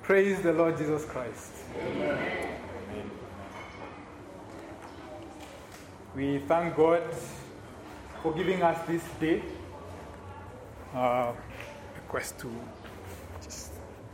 Praise the Lord Jesus Christ. We thank God for giving us this day. Uh, request to just.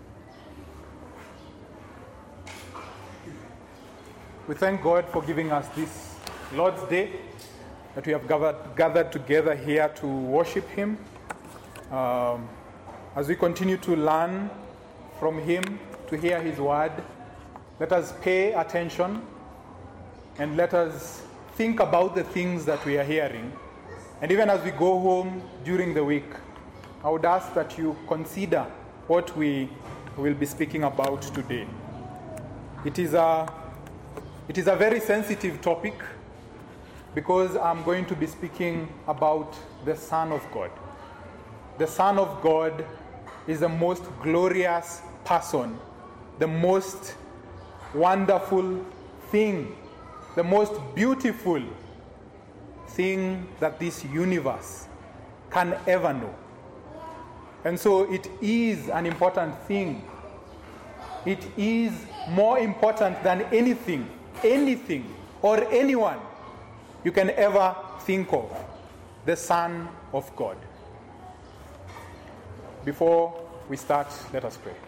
We thank God for giving us this Lord's Day that we have gathered, gathered together here to worship Him. Um, as we continue to learn from Him, to hear His word, let us pay attention and let us think about the things that we are hearing. And even as we go home during the week, I would ask that you consider what we will be speaking about today. It is a, it is a very sensitive topic because I'm going to be speaking about the Son of God. The Son of God is the most glorious person, the most wonderful thing, the most beautiful thing that this universe can ever know. And so it is an important thing. It is more important than anything, anything, or anyone you can ever think of the Son of God. Before we start, let us pray.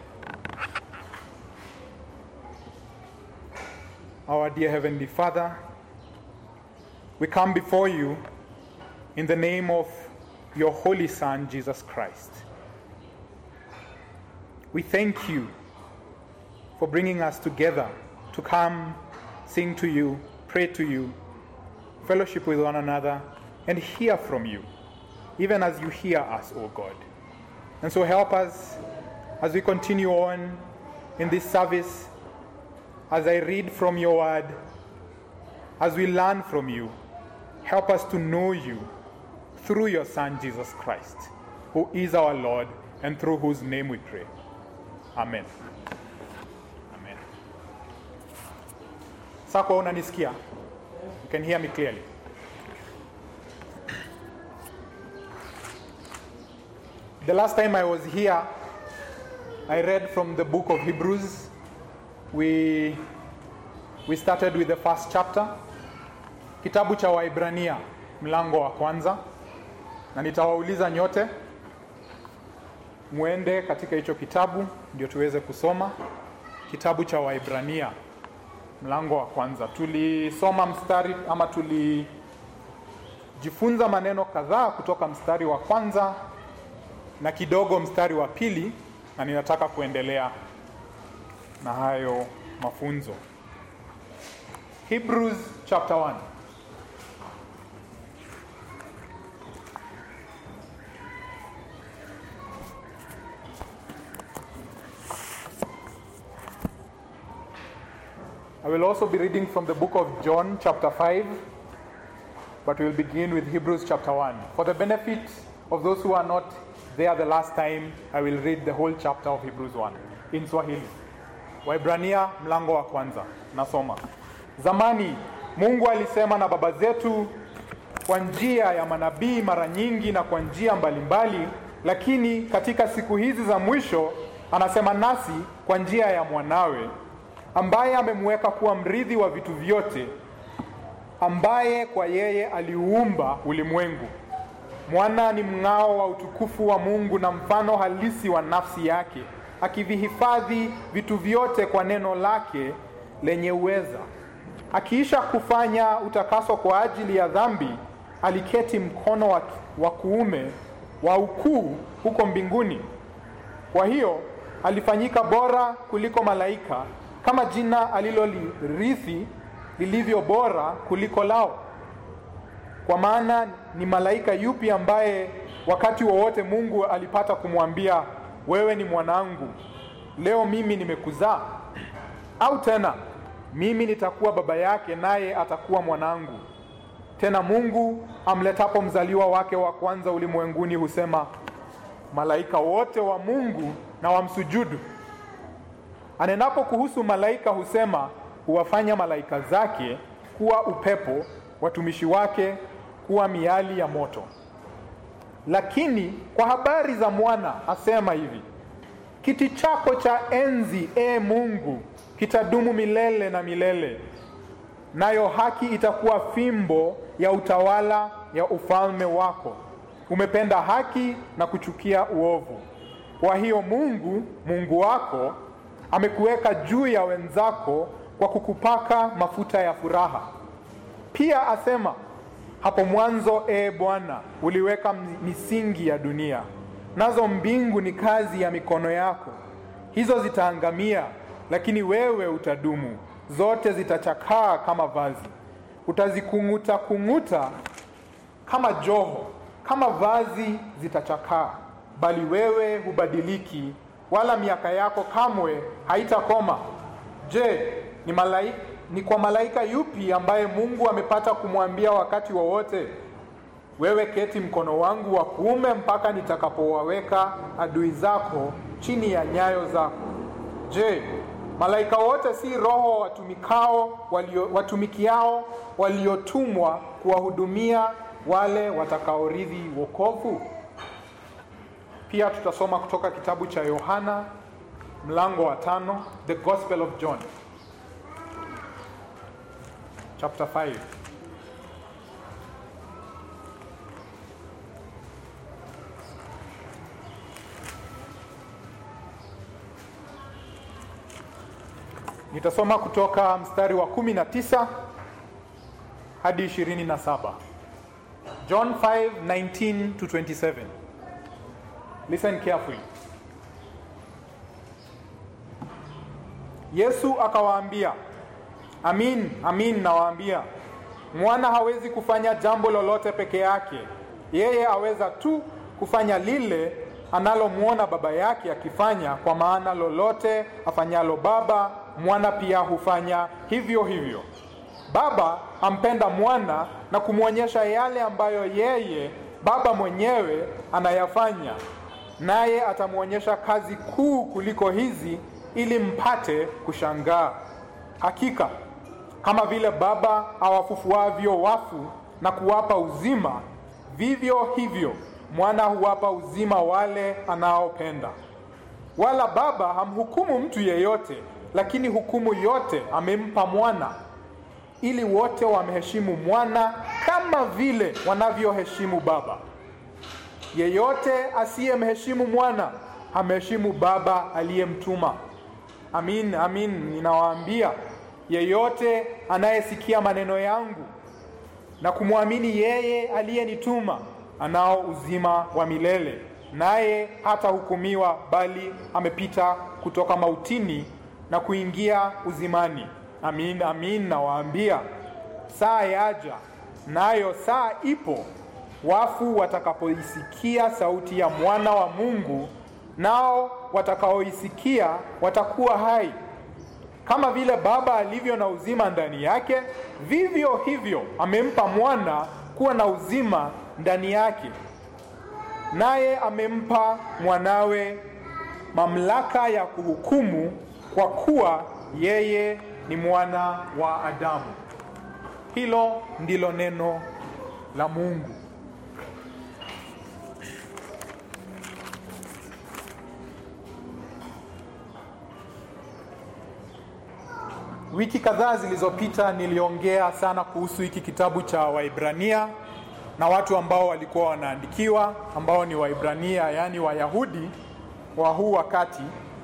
Our dear Heavenly Father, we come before you in the name of your Holy Son, Jesus Christ. We thank you for bringing us together to come sing to you, pray to you, fellowship with one another, and hear from you, even as you hear us, O God. And so help us as we continue on in this service, as I read from your word, as we learn from you. Help us to know you through your Son, Jesus Christ, who is our Lord, and through whose name we pray. Amen. Amen. Sako unanisikia? You can hear me clearly. The last time I was here, I read from the book of Hebrews. We, we started with the first chapter, kitabu cha Waibrania, mlango wa kwanza, na nitawauliza nyote mwende katika hicho kitabu ndio tuweze kusoma kitabu cha Waibrania mlango wa kwanza. Tulisoma mstari ama tulijifunza maneno kadhaa kutoka mstari wa kwanza na kidogo mstari wa pili, na ninataka kuendelea na hayo mafunzo. Hebrews chapter 1. I will also be reading from the book of John, chapter 5, but we'll begin with Hebrews chapter 1. For the benefit of those who are not there the last time, I will read the whole chapter of Hebrews 1 in Swahili. Waibrania mlango wa kwanza, nasoma. Zamani Mungu alisema na baba zetu kwa njia ya manabii mara nyingi na kwa njia mbalimbali, lakini katika siku hizi za mwisho anasema nasi kwa njia ya mwanawe ambaye amemweka kuwa mrithi wa vitu vyote, ambaye kwa yeye aliuumba ulimwengu. Mwana ni mng'ao wa utukufu wa Mungu na mfano halisi wa nafsi yake, akivihifadhi vitu vyote kwa neno lake lenye uweza. Akiisha kufanya utakaso kwa ajili ya dhambi, aliketi mkono wa, wa kuume wa ukuu huko mbinguni. Kwa hiyo alifanyika bora kuliko malaika kama jina alilolirithi lilivyo bora kuliko lao. Kwa maana ni malaika yupi ambaye wakati wowote Mungu alipata kumwambia wewe ni mwanangu, leo mimi nimekuzaa? Au tena mimi nitakuwa baba yake, naye atakuwa mwanangu? Tena Mungu amletapo mzaliwa wake wa kwanza ulimwenguni husema, malaika wote wa Mungu na wamsujudu. Anenapo kuhusu malaika husema, huwafanya malaika zake kuwa upepo, watumishi wake kuwa miali ya moto. Lakini kwa habari za mwana asema hivi, kiti chako cha enzi e Mungu kitadumu milele na milele, nayo haki itakuwa fimbo ya utawala ya ufalme wako. Umependa haki na kuchukia uovu. Kwa hiyo Mungu Mungu wako amekuweka juu ya wenzako kwa kukupaka mafuta ya furaha. Pia asema hapo mwanzo, ee Bwana, uliweka misingi ya dunia, nazo mbingu ni kazi ya mikono yako. Hizo zitaangamia, lakini wewe utadumu. Zote zitachakaa kama vazi, utazikung'uta kung'uta kama joho, kama vazi zitachakaa, bali wewe hubadiliki, wala miaka yako kamwe haitakoma. Je, ni malaika ni kwa malaika yupi ambaye Mungu amepata kumwambia wakati wowote wa wewe keti mkono wangu wa kuume mpaka nitakapowaweka adui zako chini ya nyayo zako? Je, malaika wote si roho watumikao walio, watumikiao waliotumwa kuwahudumia wale watakaorithi wokovu? Pia tutasoma kutoka kitabu cha Yohana mlango wa tano, the Gospel of John chapter 5. Nitasoma kutoka mstari wa 19 hadi 27. John 5:19 to 27. Listen carefully. Yesu akawaambia, Amin, amin nawaambia, mwana hawezi kufanya jambo lolote peke yake. Yeye aweza tu kufanya lile analomwona baba yake akifanya, kwa maana lolote afanyalo baba, mwana pia hufanya hivyo hivyo. Baba ampenda mwana na kumwonyesha yale ambayo yeye baba mwenyewe anayafanya, naye atamwonyesha kazi kuu kuliko hizi, ili mpate kushangaa. Hakika kama vile Baba awafufuavyo wafu na kuwapa uzima, vivyo hivyo mwana huwapa uzima wale anaopenda. Wala Baba hamhukumu mtu yeyote, lakini hukumu yote amempa mwana, ili wote wamheshimu mwana kama vile wanavyoheshimu Baba. Yeyote asiyemheshimu mwana hamheshimu Baba aliyemtuma. Amin, amin, ninawaambia yeyote anayesikia maneno yangu na kumwamini yeye aliyenituma anao uzima wa milele, naye hatahukumiwa, bali amepita kutoka mautini na kuingia uzimani. Amin, amin, nawaambia saa yaja, nayo saa ipo, wafu watakapoisikia sauti ya mwana wa Mungu, nao watakaoisikia watakuwa hai. Kama vile Baba alivyo na uzima ndani yake, vivyo hivyo amempa mwana kuwa na uzima ndani yake. Naye amempa mwanawe mamlaka ya kuhukumu, kwa kuwa yeye ni mwana wa Adamu. Hilo ndilo neno la Mungu. Wiki kadhaa zilizopita niliongea sana kuhusu hiki kitabu cha Waibrania na watu ambao walikuwa wanaandikiwa ambao ni Waibrania, yaani Wayahudi wa huu wakati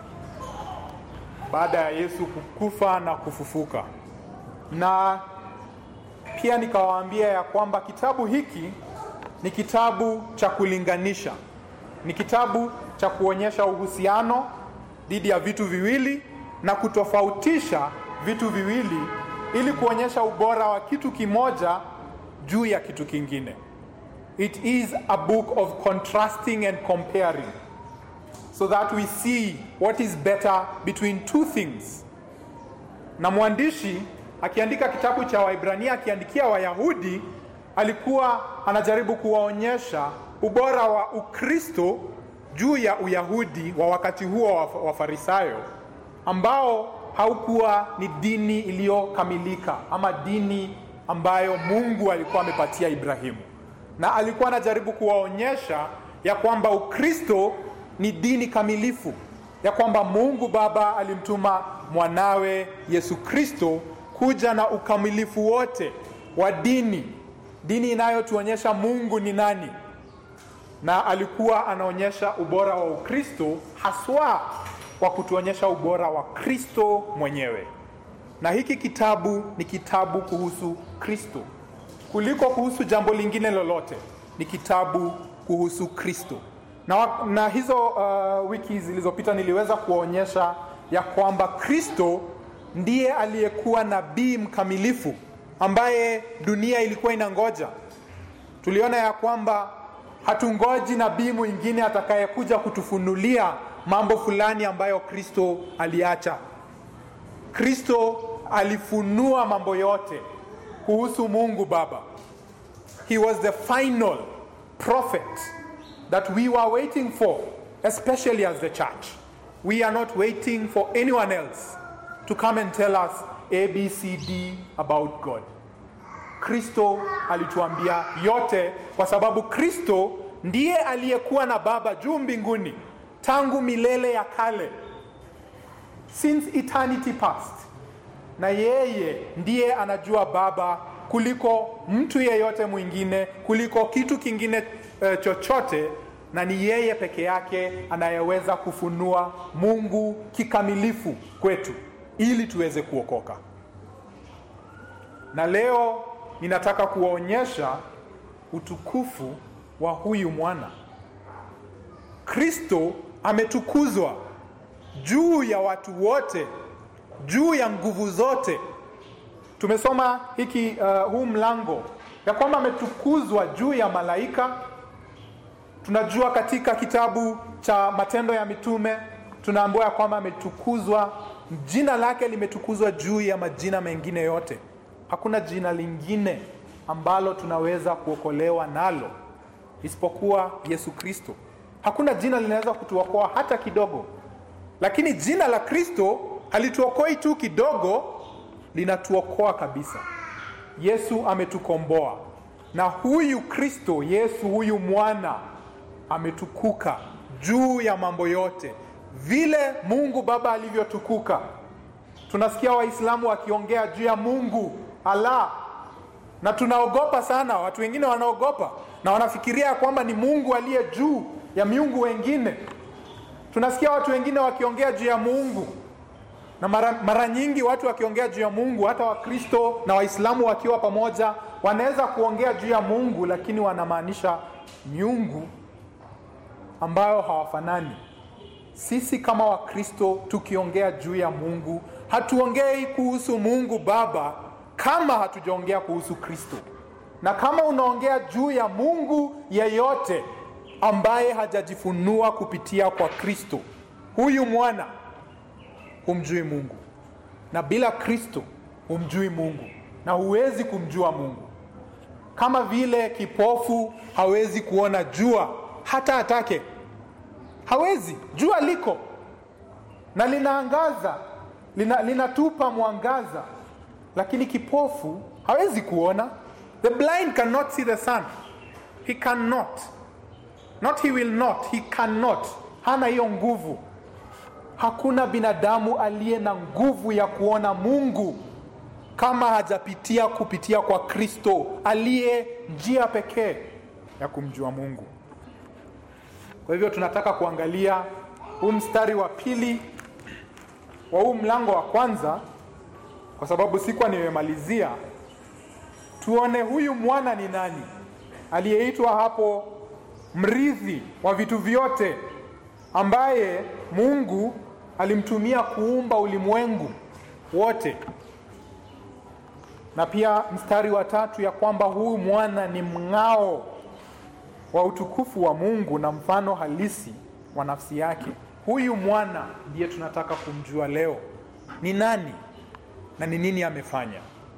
baada ya Yesu kukufa na kufufuka. Na pia nikawaambia ya kwamba kitabu hiki ni kitabu cha kulinganisha, ni kitabu cha kuonyesha uhusiano dhidi ya vitu viwili na kutofautisha vitu viwili ili kuonyesha ubora wa kitu kimoja juu ya kitu kingine. It is a book of contrasting and comparing so that we see what is better between two things. Na mwandishi akiandika kitabu cha Waibrania akiandikia Wayahudi alikuwa anajaribu kuwaonyesha ubora wa Ukristo juu ya Uyahudi wa wakati huo wa Wafarisayo ambao haukuwa ni dini iliyokamilika ama dini ambayo Mungu alikuwa amepatia Ibrahimu, na alikuwa anajaribu kuwaonyesha ya kwamba Ukristo ni dini kamilifu, ya kwamba Mungu Baba alimtuma mwanawe Yesu Kristo kuja na ukamilifu wote wa dini, dini inayotuonyesha Mungu ni nani, na alikuwa anaonyesha ubora wa Ukristo haswa kwa kutuonyesha ubora wa Kristo mwenyewe. Na hiki kitabu ni kitabu kuhusu Kristo kuliko kuhusu jambo lingine lolote. Ni kitabu kuhusu Kristo na, na hizo uh, wiki zilizopita niliweza kuwaonyesha ya kwamba Kristo ndiye aliyekuwa nabii mkamilifu ambaye dunia ilikuwa inangoja. Tuliona ya kwamba hatungoji nabii mwingine atakayekuja kutufunulia mambo fulani ambayo Kristo aliacha. Kristo alifunua mambo yote kuhusu Mungu Baba. He was the final prophet that we were waiting for, especially as the church. We are not waiting for anyone else to come and tell us ABCD about God. Kristo alituambia yote kwa sababu Kristo ndiye aliyekuwa na Baba juu mbinguni tangu milele ya kale, since eternity past, na yeye ndiye anajua Baba kuliko mtu yeyote mwingine, kuliko kitu kingine uh, chochote, na ni yeye peke yake anayeweza kufunua Mungu kikamilifu kwetu ili tuweze kuokoka. Na leo ninataka kuwaonyesha utukufu wa huyu mwana. Kristo ametukuzwa juu ya watu wote, juu ya nguvu zote. Tumesoma hiki uh, huu mlango ya kwamba ametukuzwa juu ya malaika. Tunajua katika kitabu cha Matendo ya Mitume tunaambiwa ya kwamba ametukuzwa, jina lake limetukuzwa juu ya majina mengine yote. Hakuna jina lingine ambalo tunaweza kuokolewa nalo isipokuwa Yesu Kristo. Hakuna jina linaweza kutuokoa hata kidogo, lakini jina la Kristo halituokoi tu kidogo, linatuokoa kabisa. Yesu ametukomboa, na huyu Kristo Yesu, huyu mwana ametukuka juu ya mambo yote, vile Mungu Baba alivyotukuka. Tunasikia Waislamu wakiongea juu ya Mungu Allah, na tunaogopa sana. Watu wengine wanaogopa na wanafikiria ya kwamba ni Mungu aliye juu ya miungu wengine. Tunasikia watu wengine wakiongea juu ya Mungu, na mara, mara nyingi watu wakiongea juu ya Mungu, hata Wakristo na Waislamu wakiwa pamoja, wanaweza kuongea juu ya Mungu, lakini wanamaanisha miungu ambayo hawafanani. Sisi kama Wakristo tukiongea juu ya Mungu, hatuongei kuhusu Mungu Baba kama hatujaongea kuhusu Kristo. Na kama unaongea juu ya Mungu yeyote ambaye hajajifunua kupitia kwa Kristo, huyu mwana, humjui Mungu, na bila Kristo humjui Mungu, na huwezi kumjua Mungu. Kama vile kipofu hawezi kuona jua hata atake, hawezi. Jua liko na linaangaza, lina, linatupa mwangaza, lakini kipofu hawezi kuona. The blind cannot see the sun. He cannot. Not he will not, he cannot. Hana hiyo nguvu. Hakuna binadamu aliye na nguvu ya kuona Mungu kama hajapitia kupitia kwa Kristo aliye njia pekee ya kumjua Mungu. Kwa hivyo tunataka kuangalia huu mstari wa pili wa huu mlango wa kwanza, kwa sababu sikuwa nimemalizia. Tuone huyu mwana ni nani aliyeitwa hapo mrithi wa vitu vyote, ambaye Mungu alimtumia kuumba ulimwengu wote, na pia mstari wa tatu ya kwamba huyu mwana ni mng'ao wa utukufu wa Mungu na mfano halisi wa nafsi yake. Huyu mwana ndiye tunataka kumjua leo ni nani na ni nini amefanya.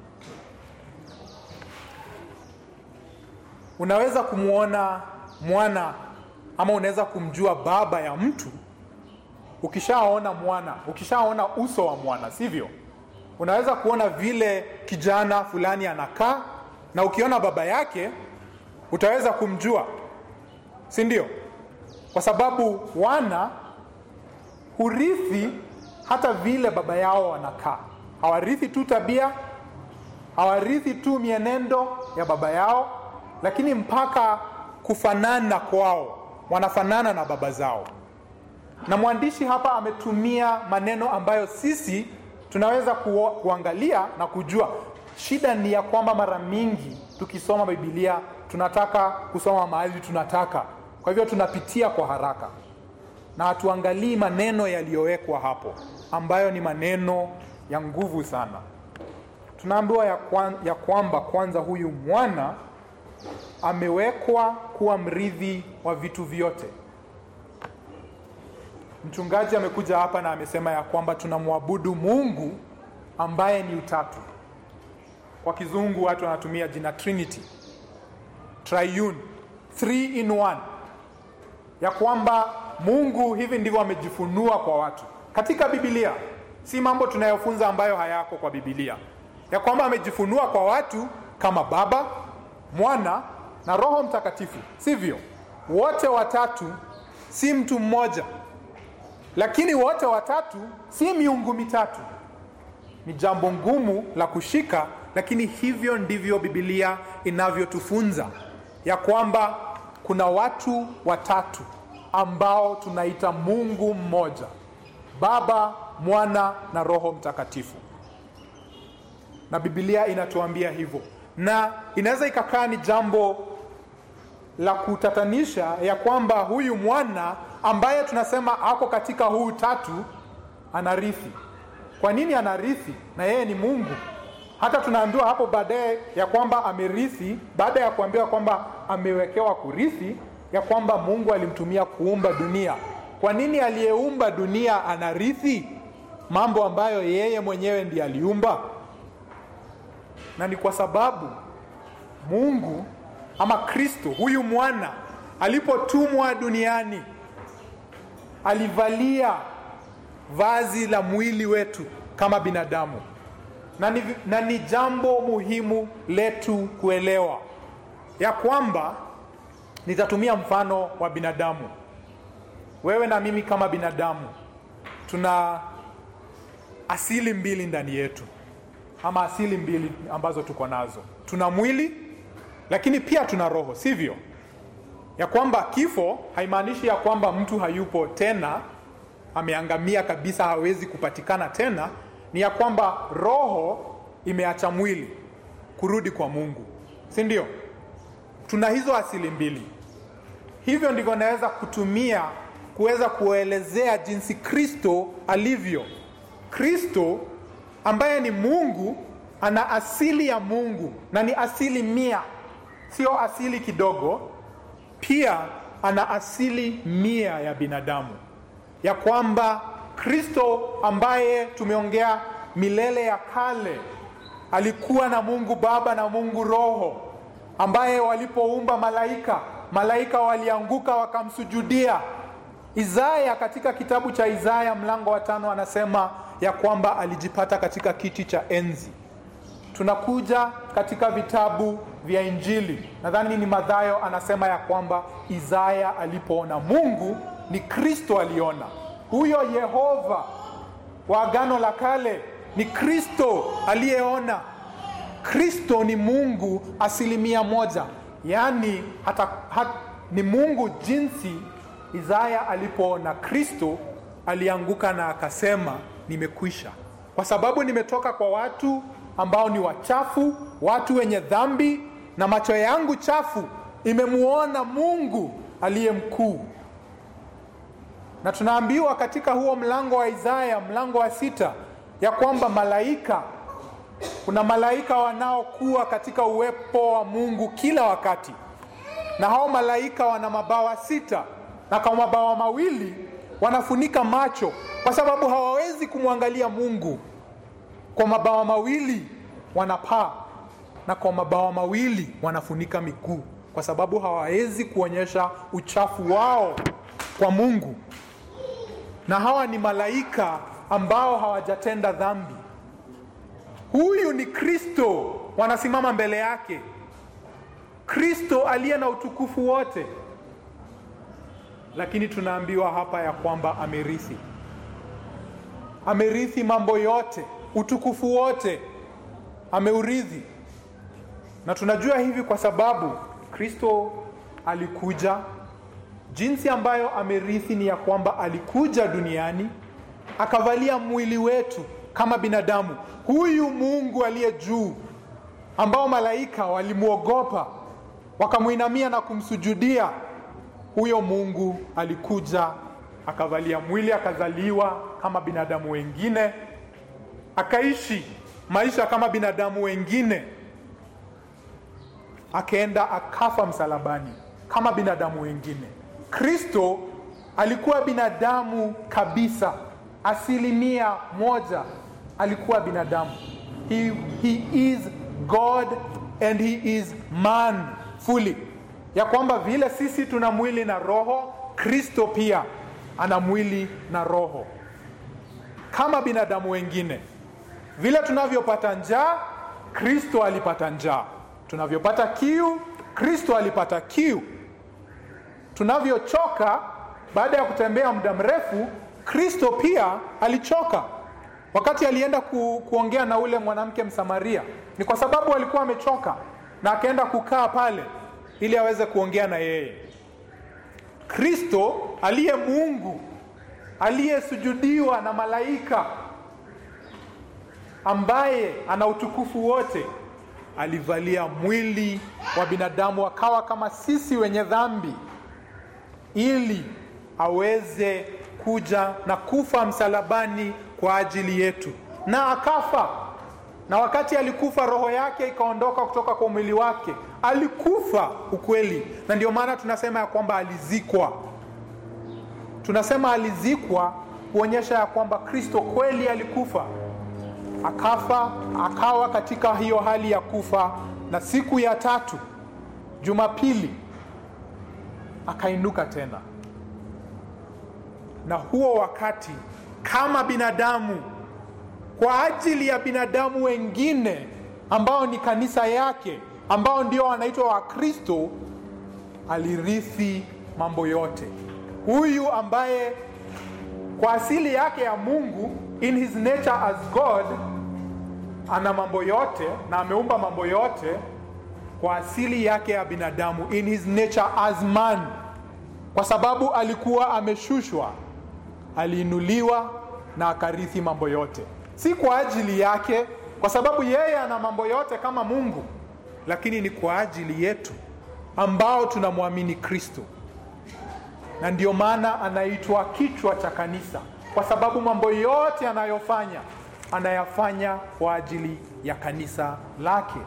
Unaweza kumwona mwana ama unaweza kumjua baba ya mtu ukishaona mwana, ukishaona uso wa mwana, sivyo? Unaweza kuona vile kijana fulani anakaa, na ukiona baba yake utaweza kumjua, si ndio? Kwa sababu wana hurithi hata vile baba yao wanakaa. Hawarithi tu tabia, hawarithi tu mienendo ya baba yao, lakini mpaka kufanana kwao, wanafanana na baba zao. Na mwandishi hapa ametumia maneno ambayo sisi tunaweza kuo, kuangalia na kujua. Shida ni ya kwamba mara mingi tukisoma Biblia tunataka kusoma mahali tunataka, kwa hivyo tunapitia kwa haraka na hatuangalii maneno yaliyowekwa hapo ambayo ni maneno ya nguvu sana. Tunaambiwa ya, kwan, ya kwamba kwanza huyu mwana amewekwa kuwa mrithi wa vitu vyote. Mchungaji amekuja hapa na amesema ya kwamba tunamwabudu Mungu ambaye ni utatu. Kwa kizungu watu wanatumia jina Trinity, triune, three in one, ya kwamba Mungu hivi ndivyo amejifunua kwa watu katika Biblia, si mambo tunayofunza ambayo hayako kwa Biblia, ya kwamba amejifunua kwa watu kama Baba, Mwana na Roho Mtakatifu, sivyo? Wote watatu, si mtu mmoja, lakini wote watatu si miungu mitatu. Ni jambo ngumu la kushika, lakini hivyo ndivyo Biblia inavyotufunza ya kwamba kuna watu watatu ambao tunaita Mungu mmoja, Baba, Mwana na Roho Mtakatifu, na Biblia inatuambia hivyo, na inaweza ikakaa ni jambo la kutatanisha ya kwamba huyu mwana ambaye tunasema ako katika huu tatu anarithi. Kwa nini anarithi na yeye ni Mungu? Hata tunaambiwa hapo baadaye ya kwamba amerithi, baada ya kuambiwa kwamba amewekewa kurithi, ya kwamba Mungu alimtumia kuumba dunia. Kwa nini aliyeumba dunia anarithi mambo ambayo yeye mwenyewe ndiye aliumba? Na ni kwa sababu Mungu ama Kristo huyu mwana alipotumwa duniani alivalia vazi la mwili wetu kama binadamu, na ni, na ni jambo muhimu letu kuelewa ya kwamba, nitatumia mfano wa binadamu. Wewe na mimi kama binadamu tuna asili mbili ndani yetu, ama asili mbili ambazo tuko nazo. Tuna mwili lakini pia tuna roho, sivyo? Ya kwamba kifo haimaanishi ya kwamba mtu hayupo tena, ameangamia kabisa, hawezi kupatikana tena. Ni ya kwamba roho imeacha mwili kurudi kwa Mungu, si ndio? Tuna hizo asili mbili. Hivyo ndivyo naweza kutumia kuweza kuelezea jinsi Kristo alivyo. Kristo ambaye ni Mungu ana asili ya Mungu na ni asili mia, sio asili kidogo. Pia ana asili mia ya binadamu, ya kwamba Kristo ambaye tumeongea milele ya kale alikuwa na Mungu Baba na Mungu Roho, ambaye walipoumba malaika, malaika walianguka wakamsujudia. Isaya katika kitabu cha Isaya mlango wa tano anasema ya kwamba alijipata katika kiti cha enzi. Tunakuja katika vitabu vya Injili, nadhani ni Mathayo, anasema ya kwamba Isaya alipoona Mungu ni Kristo aliona. Huyo Yehova wa Agano la Kale ni Kristo aliyeona. Kristo ni Mungu asilimia moja, yaani hata, hata, ni Mungu jinsi Isaya alipoona Kristo alianguka na akasema nimekwisha, kwa sababu nimetoka kwa watu ambao ni wachafu, watu wenye dhambi, na macho yangu chafu imemuona Mungu aliye mkuu. Na tunaambiwa katika huo mlango wa Isaya, mlango wa sita, ya kwamba malaika, kuna malaika wanaokuwa katika uwepo wa Mungu kila wakati, na hao malaika wana mabawa sita, na kwa mabawa mawili wanafunika macho kwa sababu hawawezi kumwangalia Mungu. Kwa mabawa mawili wanapaa na kwa mabawa mawili wanafunika miguu, kwa sababu hawawezi kuonyesha uchafu wao kwa Mungu. Na hawa ni malaika ambao hawajatenda dhambi. Huyu ni Kristo, wanasimama mbele yake, Kristo aliye na utukufu wote, lakini tunaambiwa hapa ya kwamba amerithi amerithi mambo yote, utukufu wote ameurithi, na tunajua hivi kwa sababu Kristo alikuja. Jinsi ambayo amerithi ni ya kwamba alikuja duniani akavalia mwili wetu kama binadamu. Huyu Mungu aliye juu, ambao malaika walimwogopa wakamwinamia na kumsujudia, huyo Mungu alikuja akavalia mwili, akazaliwa kama binadamu wengine, akaishi maisha kama binadamu wengine, akaenda akafa msalabani kama binadamu wengine. Kristo alikuwa binadamu kabisa, asilimia moja alikuwa binadamu. He, he is God and he is man fully, ya kwamba vile sisi tuna mwili na roho, Kristo pia ana mwili na roho kama binadamu wengine. Vile tunavyopata njaa, Kristo alipata njaa. Tunavyopata kiu, Kristo alipata kiu. Tunavyochoka baada ya kutembea muda mrefu, Kristo pia alichoka. Wakati alienda ku, kuongea na ule mwanamke Msamaria, ni kwa sababu alikuwa amechoka na akaenda kukaa pale ili aweze kuongea na yeye. Kristo aliye Mungu aliyesujudiwa na malaika ambaye ana utukufu wote alivalia mwili wa binadamu akawa kama sisi wenye dhambi ili aweze kuja na kufa msalabani kwa ajili yetu na akafa na wakati alikufa roho yake ikaondoka kutoka kwa mwili wake alikufa ukweli na ndio maana tunasema ya kwamba alizikwa tunasema alizikwa kuonyesha ya kwamba kristo kweli alikufa akafa akawa katika hiyo hali ya kufa na siku ya tatu jumapili akainuka tena na huo wakati kama binadamu kwa ajili ya binadamu wengine ambao ni kanisa yake ambao ndio wanaitwa wakristo alirithi mambo yote huyu ambaye kwa asili yake ya mungu in his nature as god ana mambo yote na ameumba mambo yote kwa asili yake ya binadamu in his nature as man kwa sababu alikuwa ameshushwa aliinuliwa na akarithi mambo yote si kwa ajili yake kwa sababu yeye ana mambo yote kama mungu lakini ni kwa ajili yetu ambao tunamwamini kristo na ndio maana anaitwa kichwa cha kanisa kwa sababu mambo yote anayofanya anayafanya kwa ajili ya kanisa lake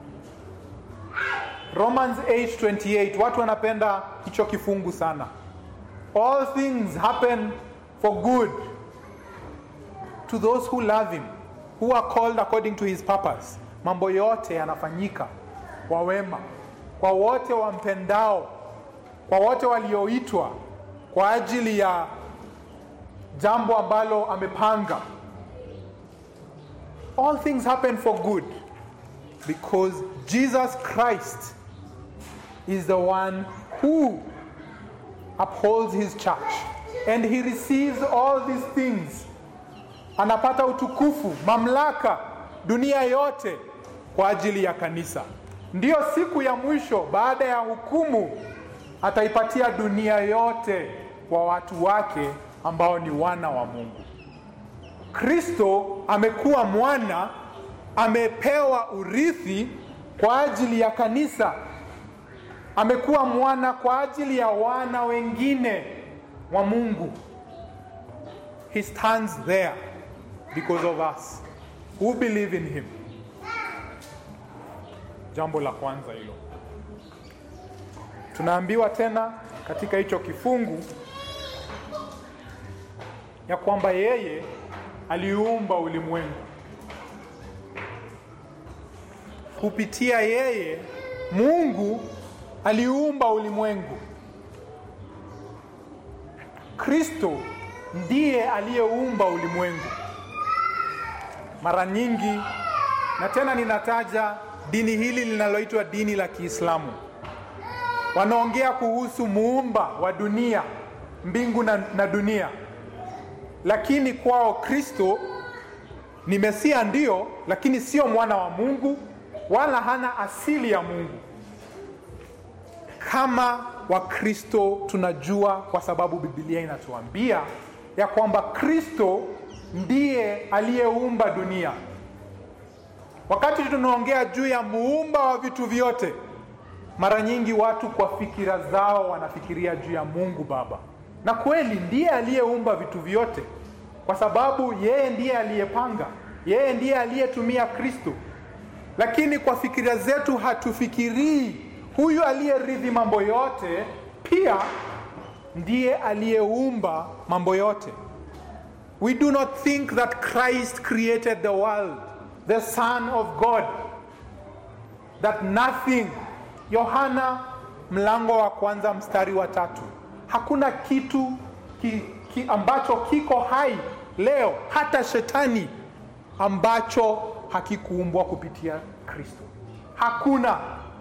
romans 828 watu wanapenda hicho kifungu sana all things happen for good to those who love him who are called according to his purpose mambo yote yanafanyika kwa wema kwa wote wampendao kwa wote walioitwa kwa ajili ya jambo ambalo amepanga all things happen for good because jesus christ is the one who upholds his church and he receives all these things anapata utukufu mamlaka dunia yote kwa ajili ya kanisa ndiyo siku ya mwisho baada ya hukumu ataipatia dunia yote kwa watu wake ambao ni wana wa mungu kristo amekuwa mwana amepewa urithi kwa ajili ya kanisa amekuwa mwana kwa ajili ya wana wengine wa mungu he stands there because of us who believe in him jambo la kwanza hilo tunaambiwa tena katika hicho kifungu ya kwamba yeye aliumba ulimwengu kupitia yeye mungu aliumba ulimwengu kristo ndiye aliyeumba ulimwengu mara nyingi na tena ninataja dini hili linaloitwa dini la kiislamu wanaongea kuhusu muumba wa dunia mbingu na, na dunia lakini kwao Kristo ni Mesia ndio, lakini sio mwana wa Mungu wala hana asili ya Mungu. Kama Wakristo tunajua, kwa sababu Biblia inatuambia ya kwamba Kristo ndiye aliyeumba dunia. Wakati tunaongea juu ya muumba wa vitu vyote, mara nyingi watu kwa fikira zao wanafikiria juu ya Mungu Baba, na kweli ndiye aliyeumba vitu vyote, kwa sababu yeye ndiye aliyepanga, yeye ndiye aliyetumia Kristo. Lakini kwa fikira zetu hatufikirii huyu aliyerithi mambo yote pia ndiye aliyeumba mambo yote. We do not think that Christ created the world, the Son of God, that nothing. Yohana mlango wa kwanza mstari wa tatu. Hakuna kitu ki, ki ambacho kiko hai leo, hata shetani ambacho hakikuumbwa kupitia Kristo. Hakuna.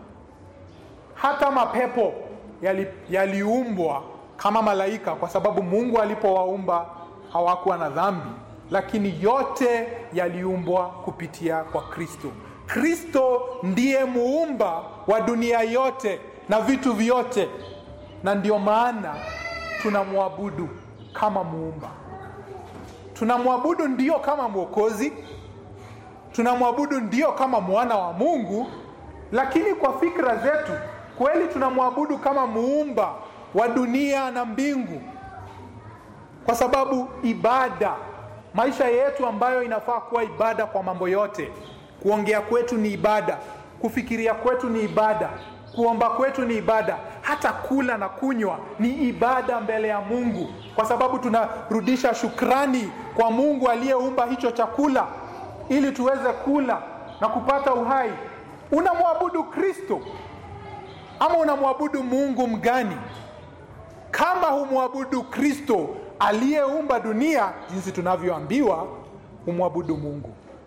Hata mapepo yaliumbwa yali kama malaika, kwa sababu Mungu alipowaumba hawakuwa na dhambi, lakini yote yaliumbwa kupitia kwa Kristo. Kristo ndiye muumba wa dunia yote na vitu vyote, na ndio maana tunamwabudu kama muumba. Tunamwabudu ndio kama mwokozi, tunamwabudu ndio kama mwana wa Mungu, lakini kwa fikra zetu kweli tunamwabudu kama muumba wa dunia na mbingu, kwa sababu ibada, maisha yetu ambayo inafaa kuwa ibada kwa mambo yote, kuongea kwetu ni ibada, kufikiria kwetu ni ibada, kuomba kwetu ni ibada, hata kula na kunywa ni ibada mbele ya Mungu, kwa sababu tunarudisha shukrani kwa Mungu aliyeumba hicho chakula ili tuweze kula na kupata uhai. Unamwabudu Kristo ama unamwabudu Mungu mgani? Kama humwabudu Kristo aliyeumba dunia, jinsi tunavyoambiwa, humwabudu Mungu.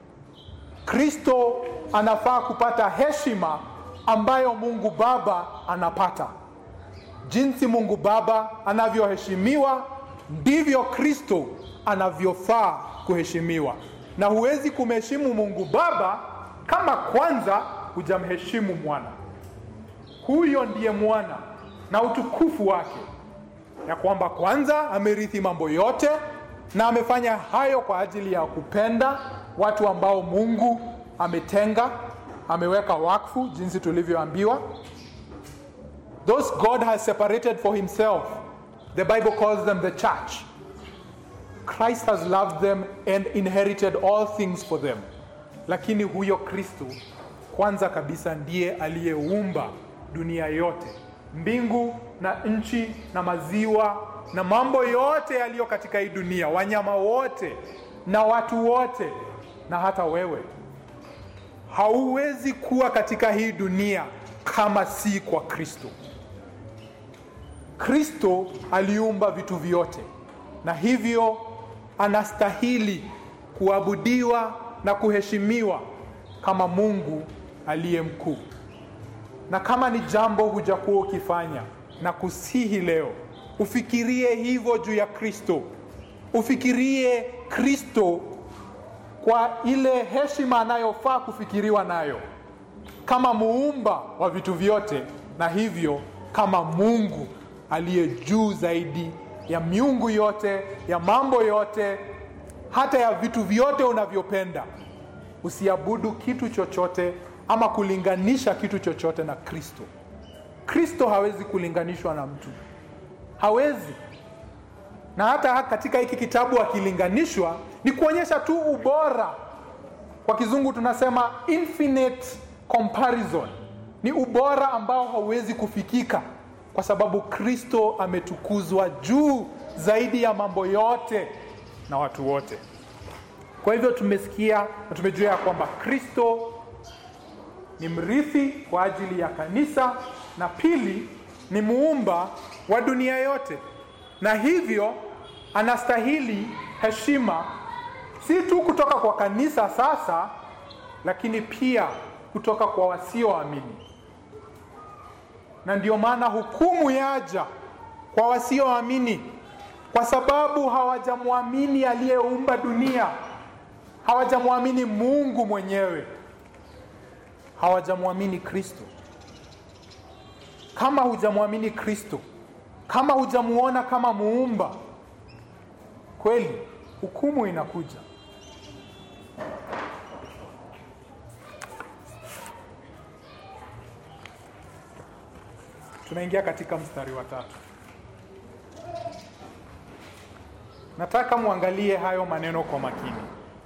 Kristo anafaa kupata heshima ambayo Mungu Baba anapata. Jinsi Mungu Baba anavyoheshimiwa, ndivyo Kristo anavyofaa kuheshimiwa, na huwezi kumheshimu Mungu Baba kama kwanza hujamheshimu mwana. Huyo ndiye mwana na utukufu wake, ya kwamba kwanza amerithi mambo yote na amefanya hayo kwa ajili ya kupenda watu ambao Mungu ametenga, ameweka wakfu, jinsi tulivyoambiwa. Those God has separated for himself, the Bible calls them the church. Christ has loved them and inherited all things for them. Lakini huyo Kristo kwanza kabisa ndiye aliyeumba dunia yote, mbingu na nchi na maziwa na mambo yote yaliyo katika hii dunia, wanyama wote na watu wote, na hata wewe. Hauwezi kuwa katika hii dunia kama si kwa Kristo. Kristo aliumba vitu vyote, na hivyo anastahili kuabudiwa na kuheshimiwa kama Mungu aliye mkuu. Na kama ni jambo hujakuwa ukifanya, na kusihi leo ufikirie hivyo juu ya Kristo, ufikirie Kristo kwa ile heshima anayofaa kufikiriwa nayo kama muumba wa vitu vyote, na hivyo kama Mungu aliye juu zaidi ya miungu yote, ya mambo yote, hata ya vitu vyote unavyopenda. Usiabudu kitu chochote ama kulinganisha kitu chochote na Kristo. Kristo hawezi kulinganishwa na mtu, hawezi. Na hata katika hiki kitabu akilinganishwa, ni kuonyesha tu ubora. Kwa kizungu tunasema infinite comparison, ni ubora ambao hauwezi kufikika, kwa sababu Kristo ametukuzwa juu zaidi ya mambo yote na watu wote. Kwa hivyo tumesikia na tumejua ya kwamba Kristo ni mrithi kwa ajili ya kanisa, na pili ni muumba wa dunia yote, na hivyo anastahili heshima si tu kutoka kwa kanisa sasa, lakini pia kutoka kwa wasioamini. Na ndio maana hukumu yaja kwa wasioamini, kwa sababu hawajamwamini aliyeumba dunia, hawajamwamini Mungu mwenyewe, hawajamwamini Kristo. Kama hujamwamini Kristo, kama hujamuona kama muumba, kweli hukumu inakuja. Tunaingia katika mstari wa tatu. Nataka muangalie hayo maneno kwa makini.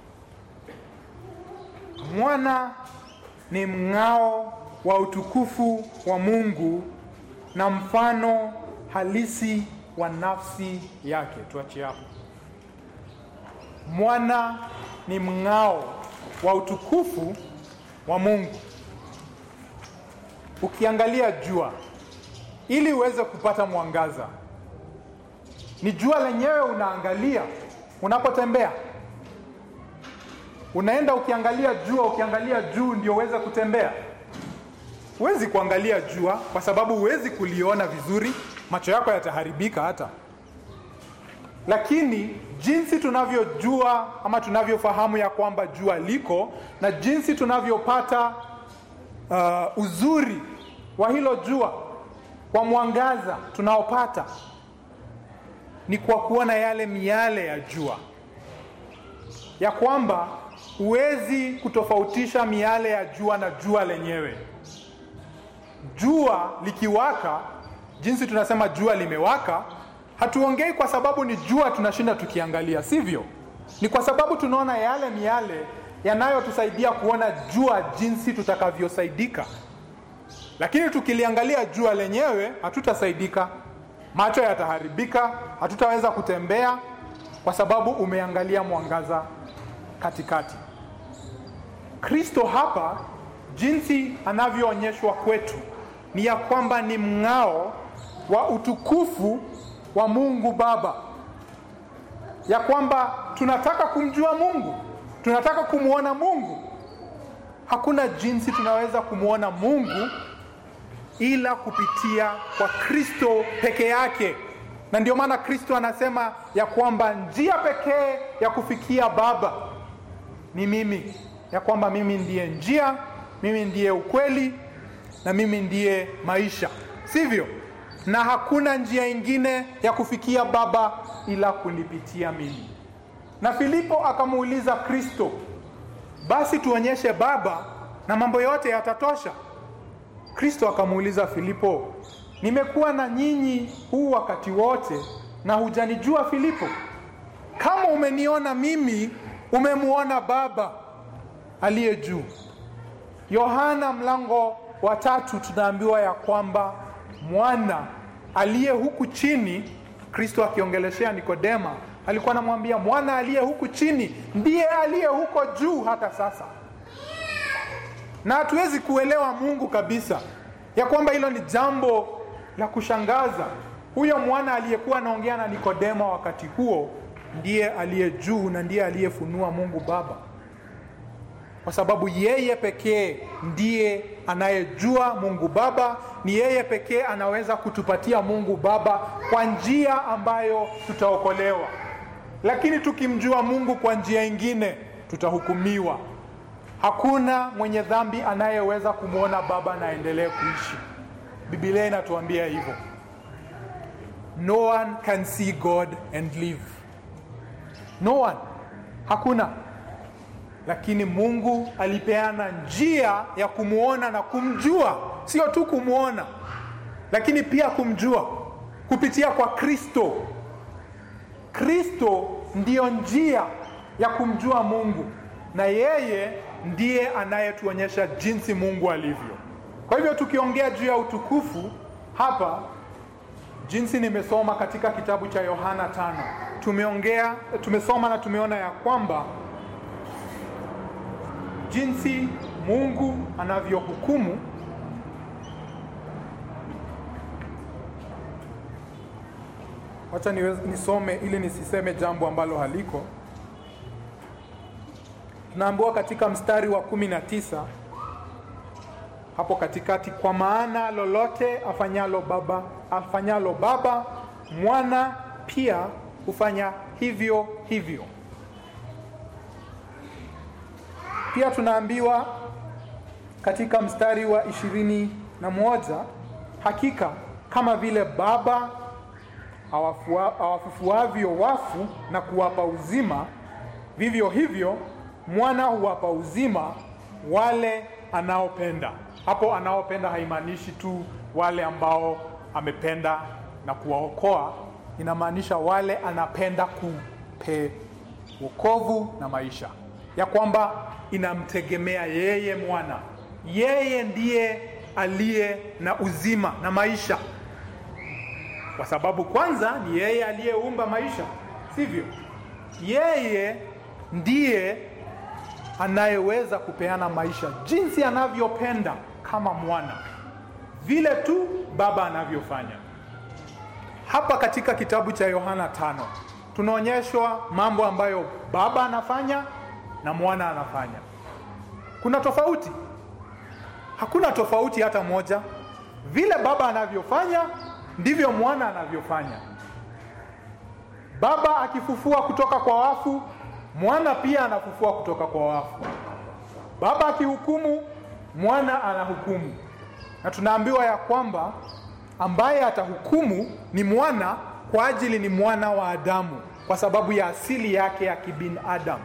Mwana ni mng'ao wa utukufu wa Mungu na mfano halisi wa nafsi yake. Tuachie hapo. Mwana ni mng'ao wa utukufu wa Mungu. Ukiangalia jua ili uweze kupata mwangaza, ni jua lenyewe unaangalia unapotembea. Unaenda ukiangalia jua, ukiangalia juu ndio uweze kutembea. Huwezi kuangalia jua kwa sababu huwezi kuliona vizuri, macho yako yataharibika hata. Lakini jinsi tunavyojua ama tunavyofahamu ya kwamba jua liko na jinsi tunavyopata uh, uzuri wa hilo jua kwa mwangaza tunaopata ni kwa kuona yale miale ya jua, ya kwamba huwezi kutofautisha miale ya jua na jua lenyewe. Jua likiwaka, jinsi tunasema jua limewaka, hatuongei kwa sababu ni jua tunashinda tukiangalia, sivyo? Ni kwa sababu tunaona yale miale yanayotusaidia kuona jua jinsi tutakavyosaidika. Lakini tukiliangalia jua lenyewe hatutasaidika, macho yataharibika, hatutaweza kutembea kwa sababu umeangalia mwangaza katikati. Kristo hapa jinsi anavyoonyeshwa kwetu ni ya kwamba ni mng'ao wa utukufu wa Mungu Baba, ya kwamba tunataka kumjua Mungu, tunataka kumwona Mungu. Hakuna jinsi tunaweza kumwona Mungu ila kupitia kwa Kristo peke yake, na ndio maana Kristo anasema ya kwamba njia pekee ya kufikia Baba ni mimi, ya kwamba mimi ndiye njia, mimi ndiye ukweli na mimi ndiye maisha, sivyo? Na hakuna njia ingine ya kufikia Baba ila kunipitia mimi. Na Filipo akamuuliza Kristo, basi tuonyeshe Baba na mambo yote yatatosha. Kristo akamuuliza Filipo, nimekuwa na nyinyi huu wakati wote na hujanijua Filipo? Kama umeniona mimi, umemuona Baba aliye juu. Yohana mlango wa tatu tunaambiwa ya kwamba mwana aliye huku chini, Kristo akiongeleshea Nikodema, alikuwa anamwambia mwana aliye huku chini ndiye aliye huko juu hata sasa na hatuwezi kuelewa Mungu kabisa, ya kwamba hilo ni jambo la kushangaza. Huyo mwana aliyekuwa anaongea na Nikodema wakati huo ndiye aliye juu na ndiye aliyefunua Mungu Baba, kwa sababu yeye pekee ndiye anayejua Mungu Baba. Ni yeye pekee anaweza kutupatia Mungu Baba kwa njia ambayo tutaokolewa, lakini tukimjua Mungu kwa njia ingine tutahukumiwa. Hakuna mwenye dhambi anayeweza kumwona Baba na aendelee kuishi. Biblia inatuambia hivyo, no one can see God and live. No one, hakuna. Lakini Mungu alipeana njia ya kumwona na kumjua, sio tu kumwona, lakini pia kumjua kupitia kwa Kristo. Kristo ndiyo njia ya kumjua Mungu na yeye ndiye anayetuonyesha jinsi Mungu alivyo. Kwa hivyo tukiongea juu ya utukufu hapa, jinsi nimesoma katika kitabu cha Yohana tano, tumeongea tumesoma na tumeona ya kwamba jinsi Mungu anavyohukumu Wacha nisome ili nisiseme jambo ambalo haliko. Tunaambiwa katika mstari wa kumi na tisa hapo katikati, kwa maana lolote afanyalo Baba afanyalo Baba Mwana pia hufanya hivyo hivyo. Pia tunaambiwa katika mstari wa ishirini na moja hakika kama vile Baba awafua- awafufuavyo wafu na kuwapa uzima, vivyo hivyo mwana huwapa uzima wale anaopenda. Hapo anaopenda haimaanishi tu wale ambao amependa na kuwaokoa, inamaanisha wale anapenda kupe wokovu na maisha, ya kwamba inamtegemea yeye mwana. Yeye ndiye aliye na uzima na maisha, kwa sababu kwanza ni yeye aliyeumba maisha, sivyo? Yeye ndiye anayeweza kupeana maisha jinsi anavyopenda kama mwana, vile tu Baba anavyofanya. Hapa katika kitabu cha Yohana tano tunaonyeshwa mambo ambayo Baba anafanya na mwana anafanya. Kuna tofauti? Hakuna tofauti hata moja. Vile Baba anavyofanya ndivyo mwana anavyofanya. Baba akifufua kutoka kwa wafu, mwana pia anafufua kutoka kwa wafu. Baba akihukumu, mwana anahukumu. Na tunaambiwa ya kwamba ambaye atahukumu ni mwana kwa ajili ni mwana wa Adamu, kwa sababu ya asili yake ya kibinadamu.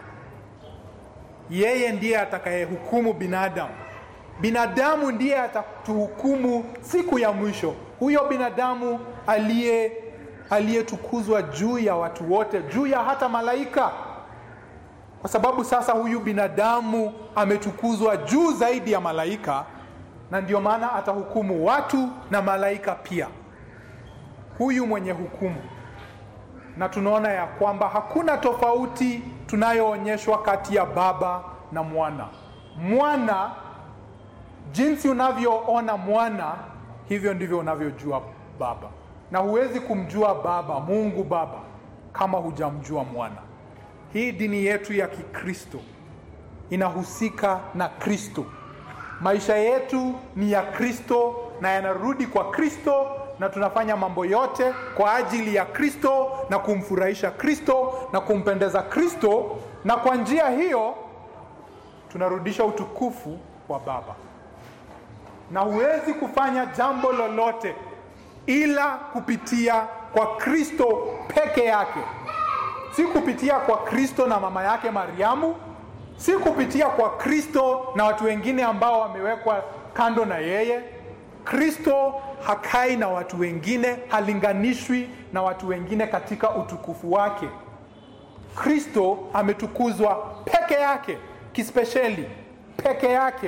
Yeye ndiye atakayehukumu binadamu. Binadamu ndiye atatuhukumu siku ya mwisho. Huyo binadamu aliye aliyetukuzwa juu ya watu wote, juu ya hata malaika, kwa sababu sasa huyu binadamu ametukuzwa juu zaidi ya malaika, na ndio maana atahukumu watu na malaika pia, huyu mwenye hukumu. Na tunaona ya kwamba hakuna tofauti tunayoonyeshwa kati ya baba na mwana. Mwana, jinsi unavyoona mwana, hivyo ndivyo unavyojua baba, na huwezi kumjua baba, Mungu Baba, kama hujamjua mwana. Hii dini yetu ya Kikristo inahusika na Kristo. Maisha yetu ni ya Kristo na yanarudi kwa Kristo, na tunafanya mambo yote kwa ajili ya Kristo na kumfurahisha Kristo na kumpendeza Kristo, na kwa njia hiyo tunarudisha utukufu wa Baba. Na huwezi kufanya jambo lolote ila kupitia kwa Kristo peke yake, si kupitia kwa Kristo na mama yake Mariamu, si kupitia kwa Kristo na watu wengine ambao wamewekwa kando na yeye. Kristo hakai na watu wengine, halinganishwi na watu wengine katika utukufu wake. Kristo ametukuzwa peke yake, kispesheli peke yake.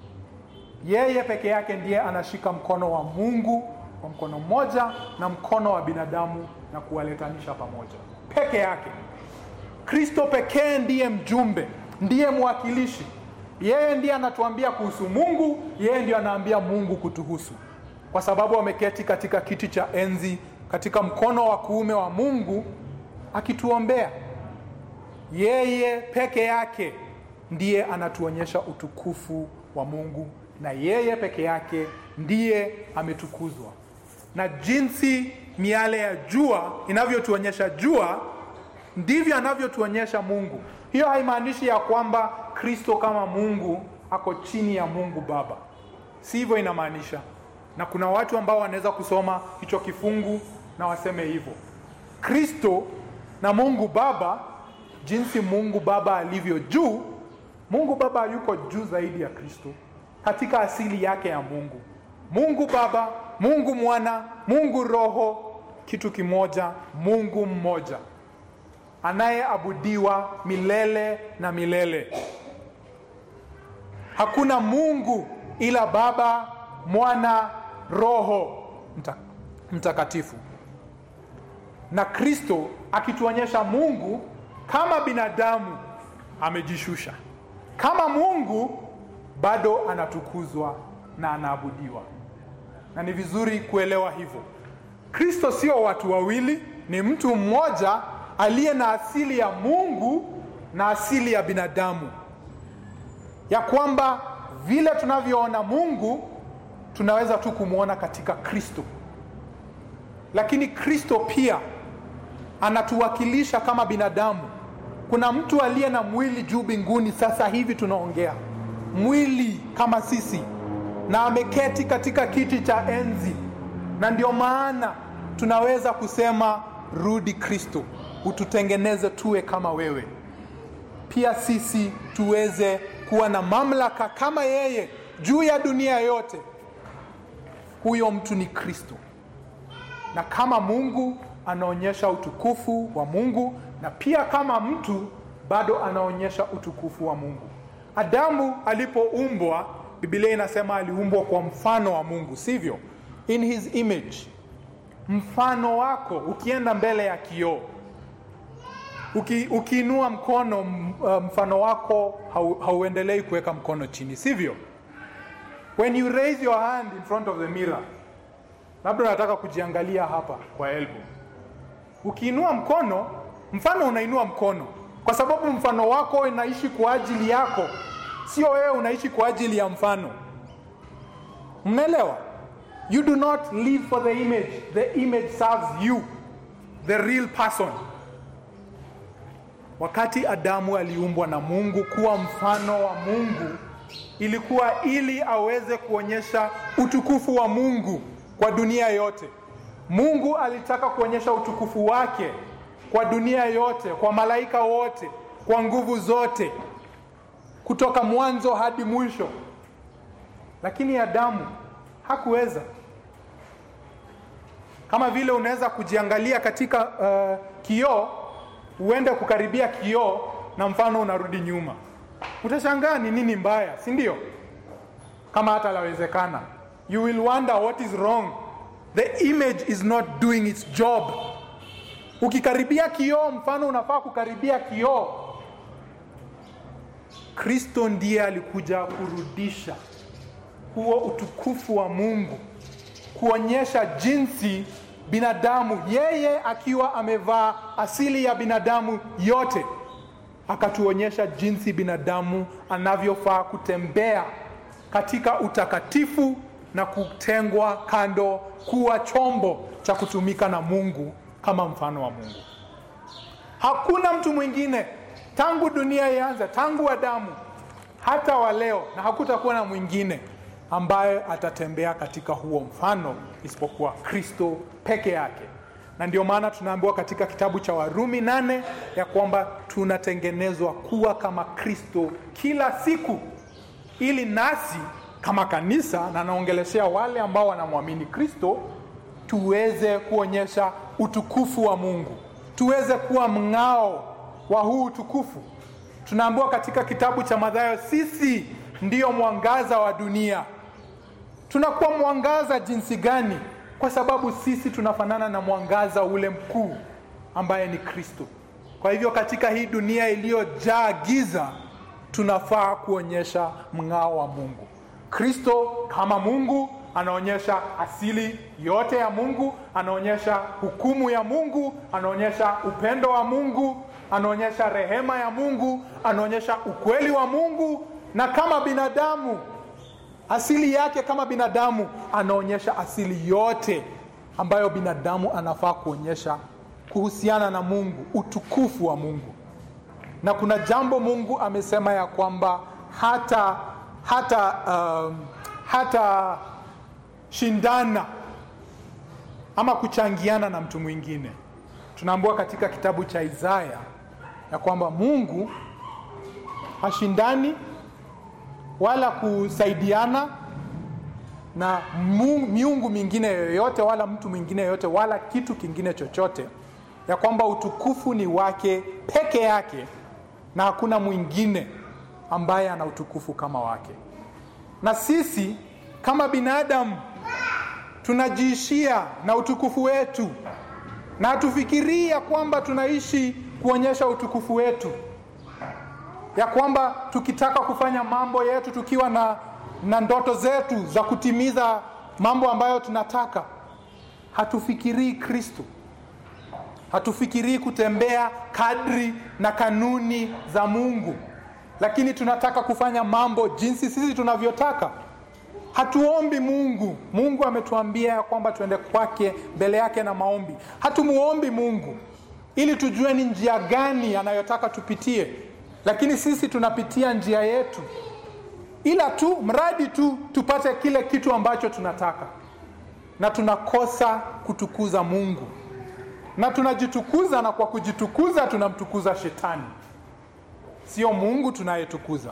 Yeye peke yake ndiye anashika mkono wa Mungu kwa mkono mmoja na mkono wa binadamu na kuwaletanisha pamoja, peke yake. Kristo pekee ndiye mjumbe, ndiye mwakilishi. Yeye ndiye anatuambia kuhusu Mungu, yeye ndiye anaambia Mungu kutuhusu, kwa sababu ameketi katika kiti cha enzi katika mkono wa kuume wa Mungu akituombea. Yeye peke yake ndiye anatuonyesha utukufu wa Mungu, na yeye peke yake ndiye ametukuzwa. Na jinsi miale ya jua inavyotuonyesha jua, ndivyo anavyotuonyesha Mungu. Hiyo haimaanishi ya kwamba Kristo kama Mungu ako chini ya Mungu Baba, si hivyo inamaanisha. Na kuna watu ambao wanaweza kusoma hicho kifungu na waseme hivyo, Kristo na Mungu Baba, jinsi Mungu Baba alivyo juu, Mungu Baba yuko juu zaidi ya Kristo katika asili yake ya Mungu. Mungu Baba, Mungu Mwana, Mungu Roho, kitu kimoja, Mungu mmoja anayeabudiwa milele na milele. Hakuna Mungu ila Baba, Mwana, Roho mta, Mtakatifu. Na Kristo akituonyesha Mungu kama binadamu amejishusha, kama Mungu bado anatukuzwa na anaabudiwa, na ni vizuri kuelewa hivyo. Kristo sio watu wawili, ni mtu mmoja aliye na asili ya Mungu na asili ya binadamu, ya kwamba vile tunavyoona Mungu tunaweza tu kumwona katika Kristo, lakini Kristo pia anatuwakilisha kama binadamu. Kuna mtu aliye na mwili juu mbinguni, sasa hivi tunaongea, mwili kama sisi, na ameketi katika kiti cha enzi, na ndio maana tunaweza kusema rudi Kristo, ututengeneze tuwe kama wewe, pia sisi tuweze kuwa na mamlaka kama yeye juu ya dunia yote. Huyo mtu ni Kristo, na kama Mungu anaonyesha utukufu wa Mungu, na pia kama mtu bado anaonyesha utukufu wa Mungu. Adamu alipoumbwa, Biblia inasema aliumbwa kwa mfano wa Mungu, sivyo? In his image, mfano wako. Ukienda mbele ya kioo Uki, ukiinua mkono mfano wako hau, hauendelei kuweka mkono chini, sivyo? When you raise your hand in front of the mirror, labda unataka kujiangalia hapa kwa elbow, ukiinua mkono, mfano unainua mkono kwa sababu mfano wako inaishi kwa ajili yako, sio wewe unaishi kwa ajili ya mfano. Mnaelewa? You do not live for the image, the image serves you, the real person. Wakati Adamu aliumbwa na Mungu kuwa mfano wa Mungu, ilikuwa ili aweze kuonyesha utukufu wa Mungu kwa dunia yote. Mungu alitaka kuonyesha utukufu wake kwa dunia yote, kwa malaika wote, kwa nguvu zote, kutoka mwanzo hadi mwisho. Lakini Adamu hakuweza. Kama vile unaweza kujiangalia katika uh, kioo uende kukaribia kioo na mfano unarudi nyuma, utashangaa ni nini mbaya, si ndio? Kama hata lawezekana, you will wonder what is wrong. The image is not doing its job. Ukikaribia kioo, mfano unafaa kukaribia kioo. Kristo ndiye alikuja kurudisha huo utukufu wa Mungu, kuonyesha jinsi binadamu yeye akiwa amevaa asili ya binadamu yote, akatuonyesha jinsi binadamu anavyofaa kutembea katika utakatifu na kutengwa kando, kuwa chombo cha kutumika na Mungu kama mfano wa Mungu. Hakuna mtu mwingine tangu dunia ianze, tangu Adamu hata wa leo, na hakutakuwa na mwingine ambaye atatembea katika huo mfano isipokuwa Kristo peke yake. Na ndio maana tunaambiwa katika kitabu cha Warumi nane ya kwamba tunatengenezwa kuwa kama Kristo kila siku, ili nasi kama kanisa, na naongeleshea wale ambao wanamwamini Kristo, tuweze kuonyesha utukufu wa Mungu, tuweze kuwa mng'ao wa huu utukufu. Tunaambiwa katika kitabu cha Mathayo, sisi ndiyo mwangaza wa dunia. Tunakuwa mwangaza jinsi gani? Kwa sababu sisi tunafanana na mwangaza ule mkuu ambaye ni Kristo. Kwa hivyo katika hii dunia iliyojaa giza, tunafaa kuonyesha mng'ao wa Mungu. Kristo kama Mungu anaonyesha asili yote ya Mungu, anaonyesha hukumu ya Mungu, anaonyesha upendo wa Mungu, anaonyesha rehema ya Mungu, anaonyesha ukweli wa Mungu, na kama binadamu asili yake kama binadamu anaonyesha asili yote ambayo binadamu anafaa kuonyesha kuhusiana na Mungu, utukufu wa Mungu. Na kuna jambo Mungu amesema ya kwamba hata hata um, hata shindana ama kuchangiana na mtu mwingine. Tunaambiwa katika kitabu cha Isaya ya kwamba Mungu hashindani wala kusaidiana na miungu mingine yoyote wala mtu mwingine yoyote wala kitu kingine chochote, ya kwamba utukufu ni wake peke yake na hakuna mwingine ambaye ana utukufu kama wake. Na sisi kama binadamu tunajiishia na utukufu wetu, na hatufikirii ya kwamba tunaishi kuonyesha utukufu wetu ya kwamba tukitaka kufanya mambo yetu tukiwa na, na ndoto zetu za kutimiza mambo ambayo tunataka, hatufikirii Kristo, hatufikirii kutembea kadri na kanuni za Mungu, lakini tunataka kufanya mambo jinsi sisi tunavyotaka. Hatuombi Mungu. Mungu ametuambia ya kwamba tuende kwake mbele yake na maombi. Hatumuombi Mungu ili tujue ni njia gani anayotaka tupitie lakini sisi tunapitia njia yetu ila tu mradi tu tupate kile kitu ambacho tunataka na tunakosa kutukuza mungu na tunajitukuza na kwa kujitukuza tunamtukuza shetani sio mungu tunayetukuza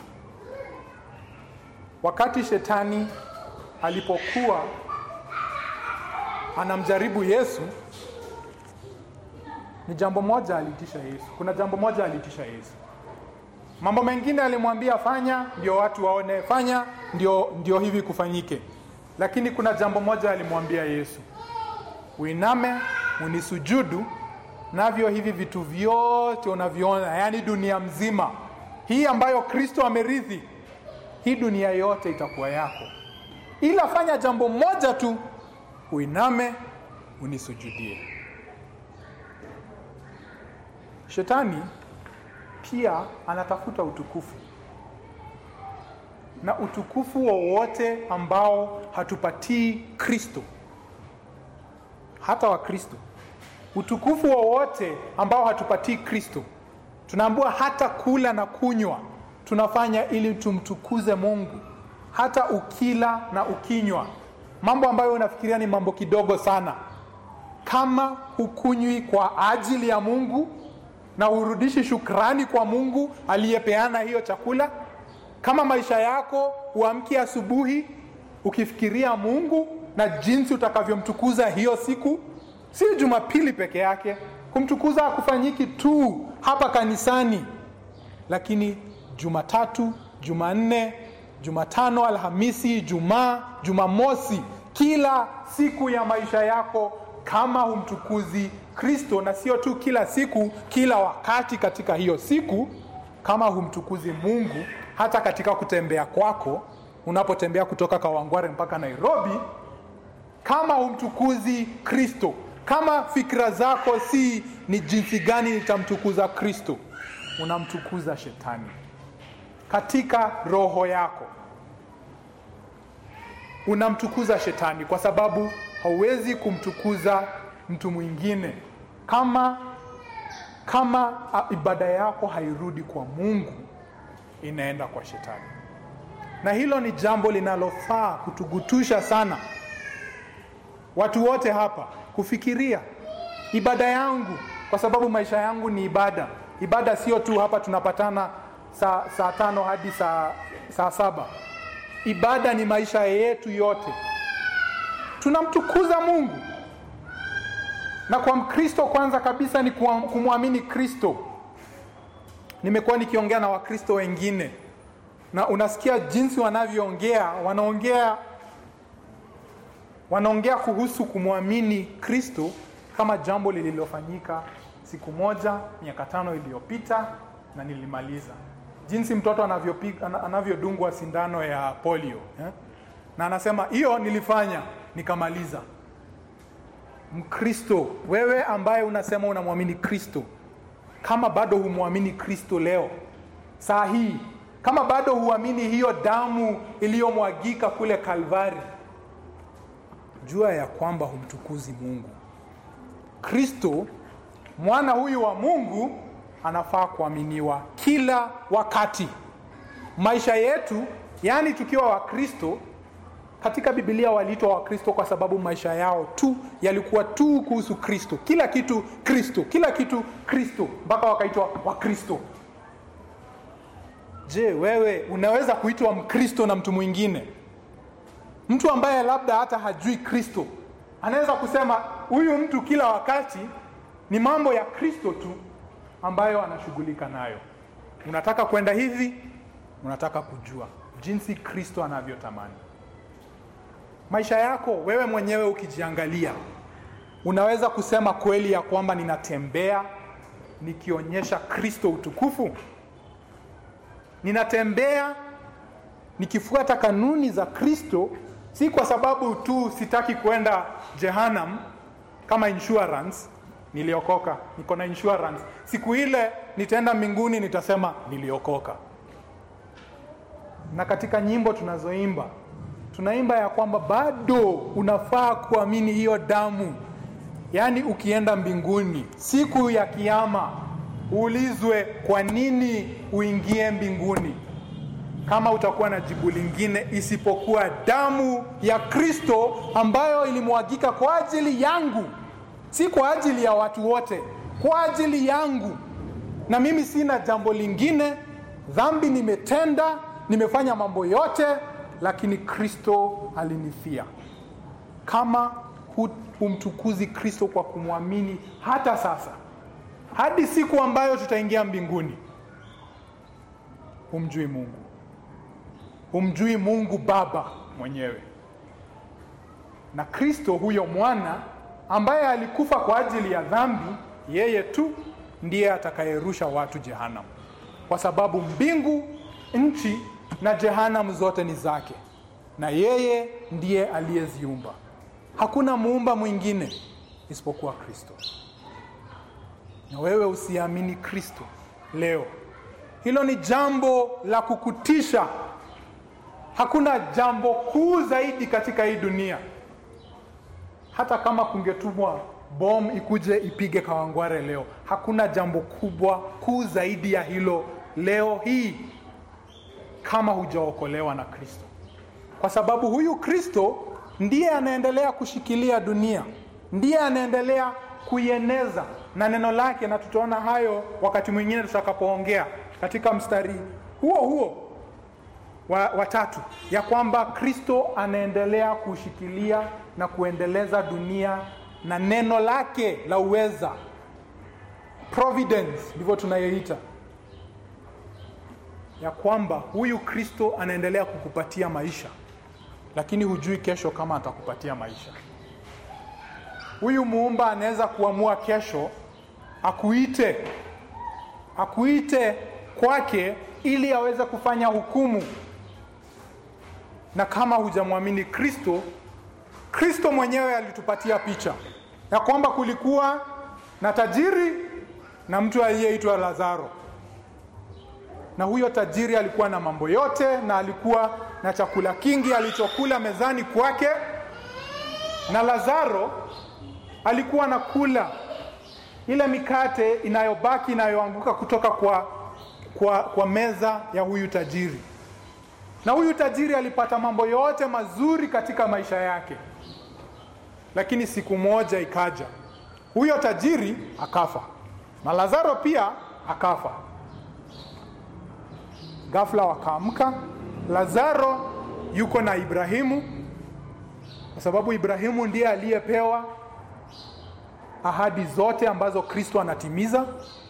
wakati shetani alipokuwa anamjaribu yesu ni jambo moja alitisha yesu kuna jambo moja alitisha yesu mambo mengine alimwambia fanya ndio watu waone fanya ndio, ndio hivi kufanyike lakini kuna jambo moja alimwambia yesu uiname unisujudu navyo hivi vitu vyote unavyoona yaani dunia mzima hii ambayo kristo amerithi hii dunia yote itakuwa yako ila fanya jambo moja tu uiname unisujudie shetani pia anatafuta utukufu na utukufu wowote ambao hatupatii kristo hata wa kristo utukufu wowote ambao hatupatii kristo tunaambiwa hata kula na kunywa tunafanya ili tumtukuze mungu hata ukila na ukinywa mambo ambayo unafikiria ni mambo kidogo sana kama hukunywi kwa ajili ya mungu na hurudishi shukrani kwa mungu aliyepeana hiyo chakula kama maisha yako huamki asubuhi ukifikiria mungu na jinsi utakavyomtukuza hiyo siku si jumapili peke yake kumtukuza hakufanyiki tu hapa kanisani lakini jumatatu jumanne jumatano alhamisi jumaa jumamosi kila siku ya maisha yako kama humtukuzi kristo na sio tu kila siku kila wakati katika hiyo siku kama humtukuzi mungu hata katika kutembea kwako unapotembea kutoka kawangware mpaka nairobi kama humtukuzi kristo kama fikira zako si ni jinsi gani nitamtukuza kristo unamtukuza shetani katika roho yako unamtukuza shetani kwa sababu hauwezi kumtukuza mtu mwingine kama kama ibada yako hairudi kwa mungu inaenda kwa shetani na hilo ni jambo linalofaa kutugutusha sana watu wote hapa kufikiria ibada yangu kwa sababu maisha yangu ni ibada ibada sio tu hapa tunapatana saa, saa tano hadi saa, saa saba ibada ni maisha yetu yote tunamtukuza mungu na kwa mkristo kwanza kabisa ni kumwamini kristo nimekuwa nikiongea na wakristo wengine na unasikia jinsi wanavyoongea wanaongea wanaongea kuhusu kumwamini kristo kama jambo lililofanyika siku moja miaka tano iliyopita na nilimaliza jinsi mtoto anavyodungwa sindano ya polio eh? na anasema hiyo nilifanya nikamaliza mkristo wewe ambaye unasema unamwamini kristo kama bado humwamini kristo leo saa hii kama bado huamini hiyo damu iliyomwagika kule kalvari jua ya kwamba humtukuzi mungu kristo mwana huyu wa mungu anafaa kuaminiwa kila wakati maisha yetu yaani tukiwa wakristo katika bibilia waliitwa wakristo kwa sababu maisha yao tu yalikuwa tu kuhusu kristo kila kitu kristo kila kitu kristo mpaka wakaitwa wakristo je wewe unaweza kuitwa mkristo na mtu mwingine mtu ambaye labda hata hajui kristo anaweza kusema huyu mtu kila wakati ni mambo ya kristo tu ambayo anashughulika nayo unataka kwenda hivi unataka kujua jinsi kristo anavyotamani maisha yako wewe mwenyewe ukijiangalia unaweza kusema kweli ya kwamba ninatembea nikionyesha kristo utukufu ninatembea nikifuata kanuni za kristo si kwa sababu tu sitaki kwenda jehanam kama insurance niliokoka niko na insurance siku ile nitaenda mbinguni nitasema niliokoka na katika nyimbo tunazoimba tunaimba ya kwamba bado unafaa kuamini hiyo damu yaani ukienda mbinguni siku ya kiama uulizwe kwa nini uingie mbinguni kama utakuwa na jibu lingine isipokuwa damu ya kristo ambayo ilimwagika kwa ajili yangu si kwa ajili ya watu wote kwa ajili yangu na mimi sina jambo lingine dhambi nimetenda nimefanya mambo yote lakini kristo alinifia kama humtukuzi kristo kwa kumwamini hata sasa hadi siku ambayo tutaingia mbinguni humjui mungu humjui mungu baba mwenyewe na kristo huyo mwana ambaye alikufa kwa ajili ya dhambi yeye tu ndiye atakayerusha watu jehanam kwa sababu mbingu nchi na jehanam zote ni zake na yeye ndiye aliyeziumba hakuna muumba mwingine isipokuwa kristo na wewe usiamini kristo leo hilo ni jambo la kukutisha hakuna jambo kuu zaidi katika hii dunia hata kama kungetumwa bom ikuje ipige kawangware leo hakuna jambo kubwa kuu zaidi ya hilo leo hii kama hujaokolewa na kristo kwa sababu huyu kristo ndiye anaendelea kushikilia dunia ndiye anaendelea kuieneza na neno lake na tutaona hayo wakati mwingine tutakapoongea katika mstari huo huo wa, wa tatu ya kwamba kristo anaendelea kushikilia na kuendeleza dunia na neno lake la uweza providence ndivyo tunayoita ya kwamba huyu kristo anaendelea kukupatia maisha lakini hujui kesho kama atakupatia maisha huyu muumba anaweza kuamua kesho akuite akuite kwake ili aweze kufanya hukumu na kama hujamwamini kristo kristo mwenyewe alitupatia picha ya kwamba kulikuwa na tajiri na mtu aliyeitwa lazaro na huyo tajiri alikuwa na mambo yote na alikuwa na chakula kingi alichokula mezani kwake na lazaro alikuwa anakula ile mikate inayobaki inayoanguka kutoka kwa, kwa, kwa meza ya huyu tajiri na huyu tajiri alipata mambo yote mazuri katika maisha yake lakini siku moja ikaja huyo tajiri akafa na lazaro pia akafa ghafla wakaamka lazaro yuko na ibrahimu kwa sababu ibrahimu ndiye aliyepewa ahadi zote ambazo kristo anatimiza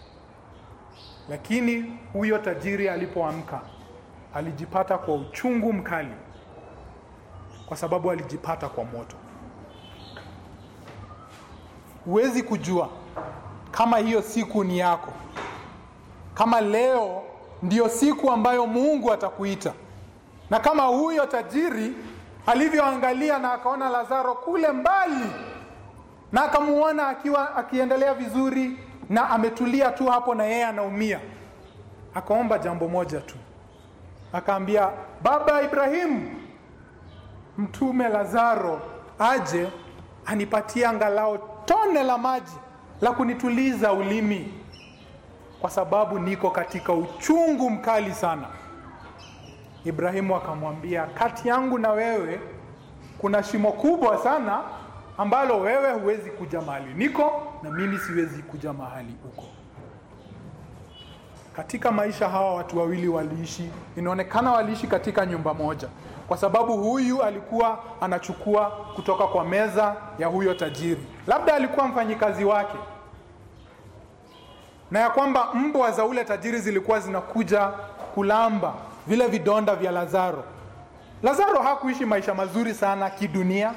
lakini huyo tajiri alipoamka alijipata kwa uchungu mkali kwa sababu alijipata kwa moto huwezi kujua kama hiyo siku ni yako kama leo ndiyo siku ambayo mungu atakuita na kama huyo tajiri alivyoangalia na akaona lazaro kule mbali na akamuona akiwa akiendelea vizuri na ametulia tu hapo na yeye anaumia akaomba jambo moja tu akaambia baba ibrahimu mtume lazaro aje anipatie angalau tone la maji la kunituliza ulimi kwa sababu niko katika uchungu mkali sana ibrahimu akamwambia kati yangu na wewe kuna shimo kubwa sana ambalo wewe huwezi kuja mahali niko na mimi siwezi kuja mahali uko katika maisha hawa watu wawili waliishi inaonekana waliishi katika nyumba moja kwa sababu huyu alikuwa anachukua kutoka kwa meza ya huyo tajiri labda alikuwa mfanyikazi wake na ya kwamba mbwa za ule tajiri zilikuwa zinakuja kulamba vile vidonda vya lazaro lazaro hakuishi maisha mazuri sana kidunia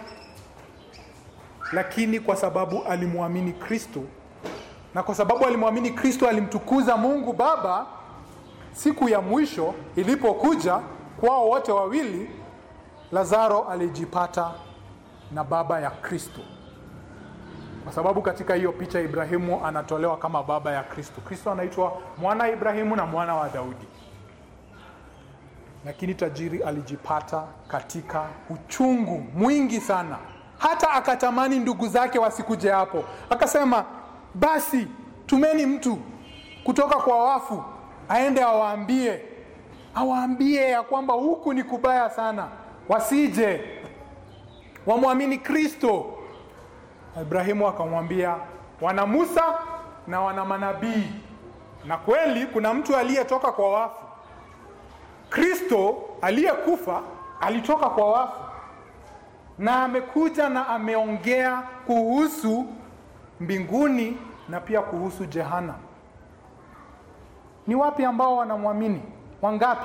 lakini kwa sababu alimwamini kristo na kwa sababu alimwamini kristo alimtukuza mungu baba siku ya mwisho ilipokuja kwao wote wawili lazaro alijipata na baba ya kristo kwa sababu katika hiyo picha ibrahimu anatolewa kama baba ya kristo kristo anaitwa mwana wa ibrahimu na mwana wa daudi lakini tajiri alijipata katika uchungu mwingi sana hata akatamani ndugu zake wasikuje hapo akasema basi tumeni mtu kutoka kwa wafu aende awaambie awaambie ya kwamba huku ni kubaya sana wasije wamwamini kristo ibrahimu akamwambia wana musa na wana manabii na kweli kuna mtu aliyetoka kwa wafu kristo aliyekufa alitoka kwa wafu na amekuja na ameongea kuhusu mbinguni na pia kuhusu jehana ni wapi ambao wanamwamini wangapi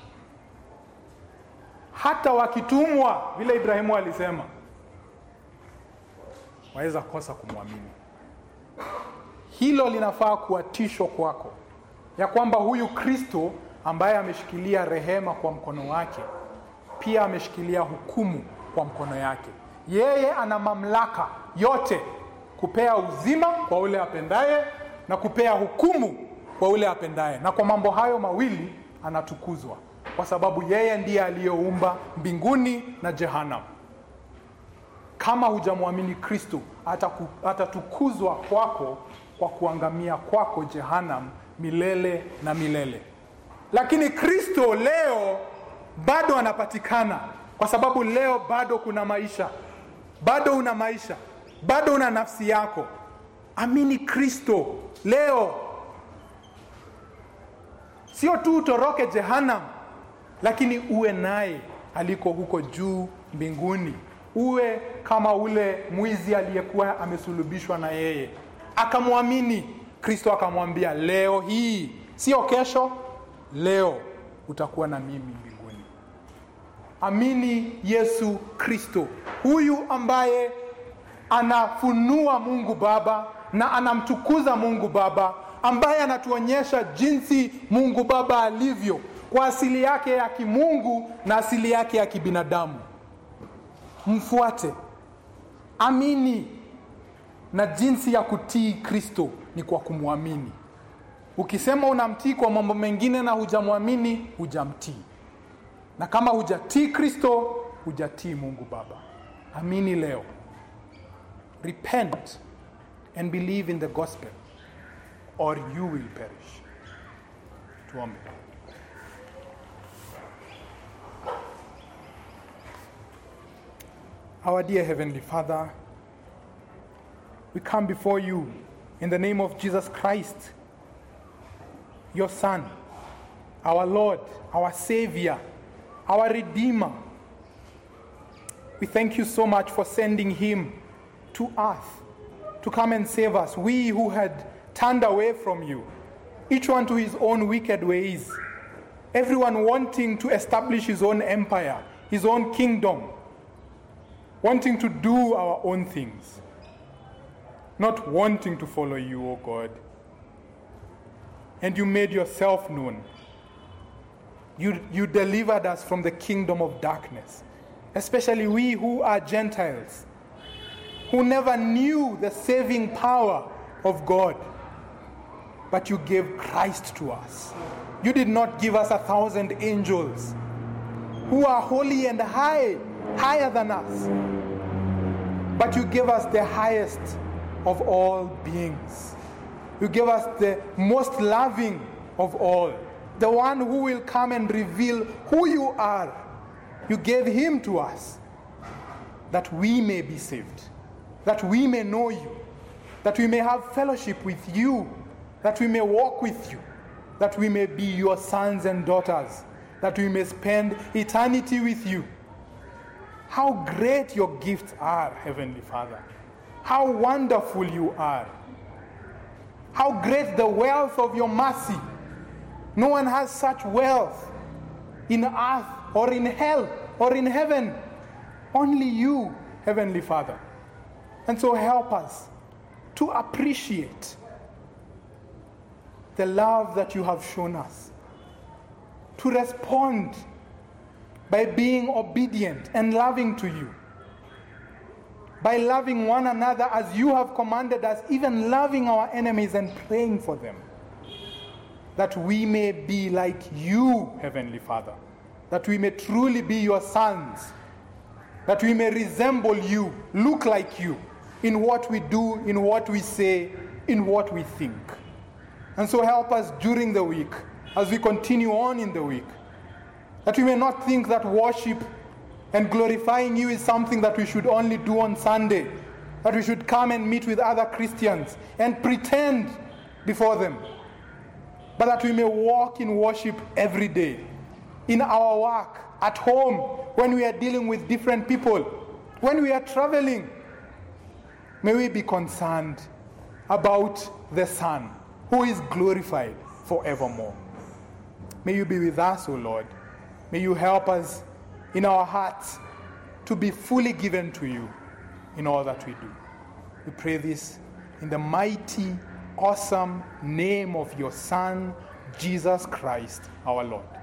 hata wakitumwa vile ibrahimu alisema waweza kosa kumwamini hilo linafaa kuwa tisho kwako ya kwamba huyu kristo ambaye ameshikilia rehema kwa mkono wake pia ameshikilia hukumu kwa mkono yake yeye ana mamlaka yote kupea uzima kwa ule apendaye na kupea hukumu kwa ule apendaye na kwa mambo hayo mawili anatukuzwa kwa sababu yeye ndiye aliyeumba mbinguni na jehanam kama hujamwamini kristo atatukuzwa kwako kwa kuangamia kwako jehanam milele na milele lakini kristo leo bado anapatikana kwa sababu leo bado kuna maisha bado una maisha bado una nafsi yako amini kristo leo sio tu utoroke jehanam lakini uwe naye aliko huko juu mbinguni uwe kama ule mwizi aliyekuwa amesulubishwa na yeye akamwamini kristo akamwambia leo hii sio kesho leo utakuwa na mimi mbinguni amini yesu kristo huyu ambaye anafunua mungu baba na anamtukuza mungu baba ambaye anatuonyesha jinsi mungu baba alivyo kwa asili yake ya kimungu na asili yake ya kibinadamu mfuate amini na jinsi ya kutii kristo ni kwa kumwamini ukisema unamtii kwa mambo mengine na hujamwamini hujamtii na kama hujatii kristo hujatii mungu baba amini leo repent and believe in the gospel or you will perish tuombe Our dear Heavenly Father, we come before you in the name of Jesus Christ, your Son, our Lord, our Savior, our Redeemer. We thank you so much for sending Him to earth to come and save us, we who had turned away from you, each one to his own wicked ways, everyone wanting to establish his own empire, his own kingdom wanting to do our own things, not wanting to follow you, O God. And you made yourself known. You, you delivered us from the kingdom of darkness, especially we who are Gentiles, who never knew the saving power of God. But you gave Christ to us. You did not give us a thousand angels who are holy and high, higher than us. But you gave us the highest of all beings. You gave us the most loving of all, the one who will come and reveal who you are. You gave him to us that we may be saved, that we may know you, that we may have fellowship with you, that we may walk with you, that we may be your sons and daughters, that we may spend eternity with you. How great your gifts are, Heavenly Father. How wonderful you are. How great the wealth of your mercy. No one has such wealth in earth or in hell or in heaven. Only you, Heavenly Father. And so help us to appreciate the love that you have shown us, to respond by being obedient and loving to you, by loving one another as you have commanded us, even loving our enemies and praying for them, that we may be like you, Heavenly Father, that we may truly be your sons, that we may resemble you, look like you in what we do, in what we say, in what we think. And so help us during the week as we continue on in the week that we may not think that worship and glorifying you is something that we should only do on Sunday, that we should come and meet with other Christians and pretend before them, but that we may walk in worship every day, in our work, at home, when we are dealing with different people, when we are traveling. May we be concerned about the Son who is glorified forevermore. May you be with us, O Lord. May you help us in our hearts to be fully given to you in all that we do. We pray this in the mighty, awesome name of your Son, Jesus Christ, our Lord.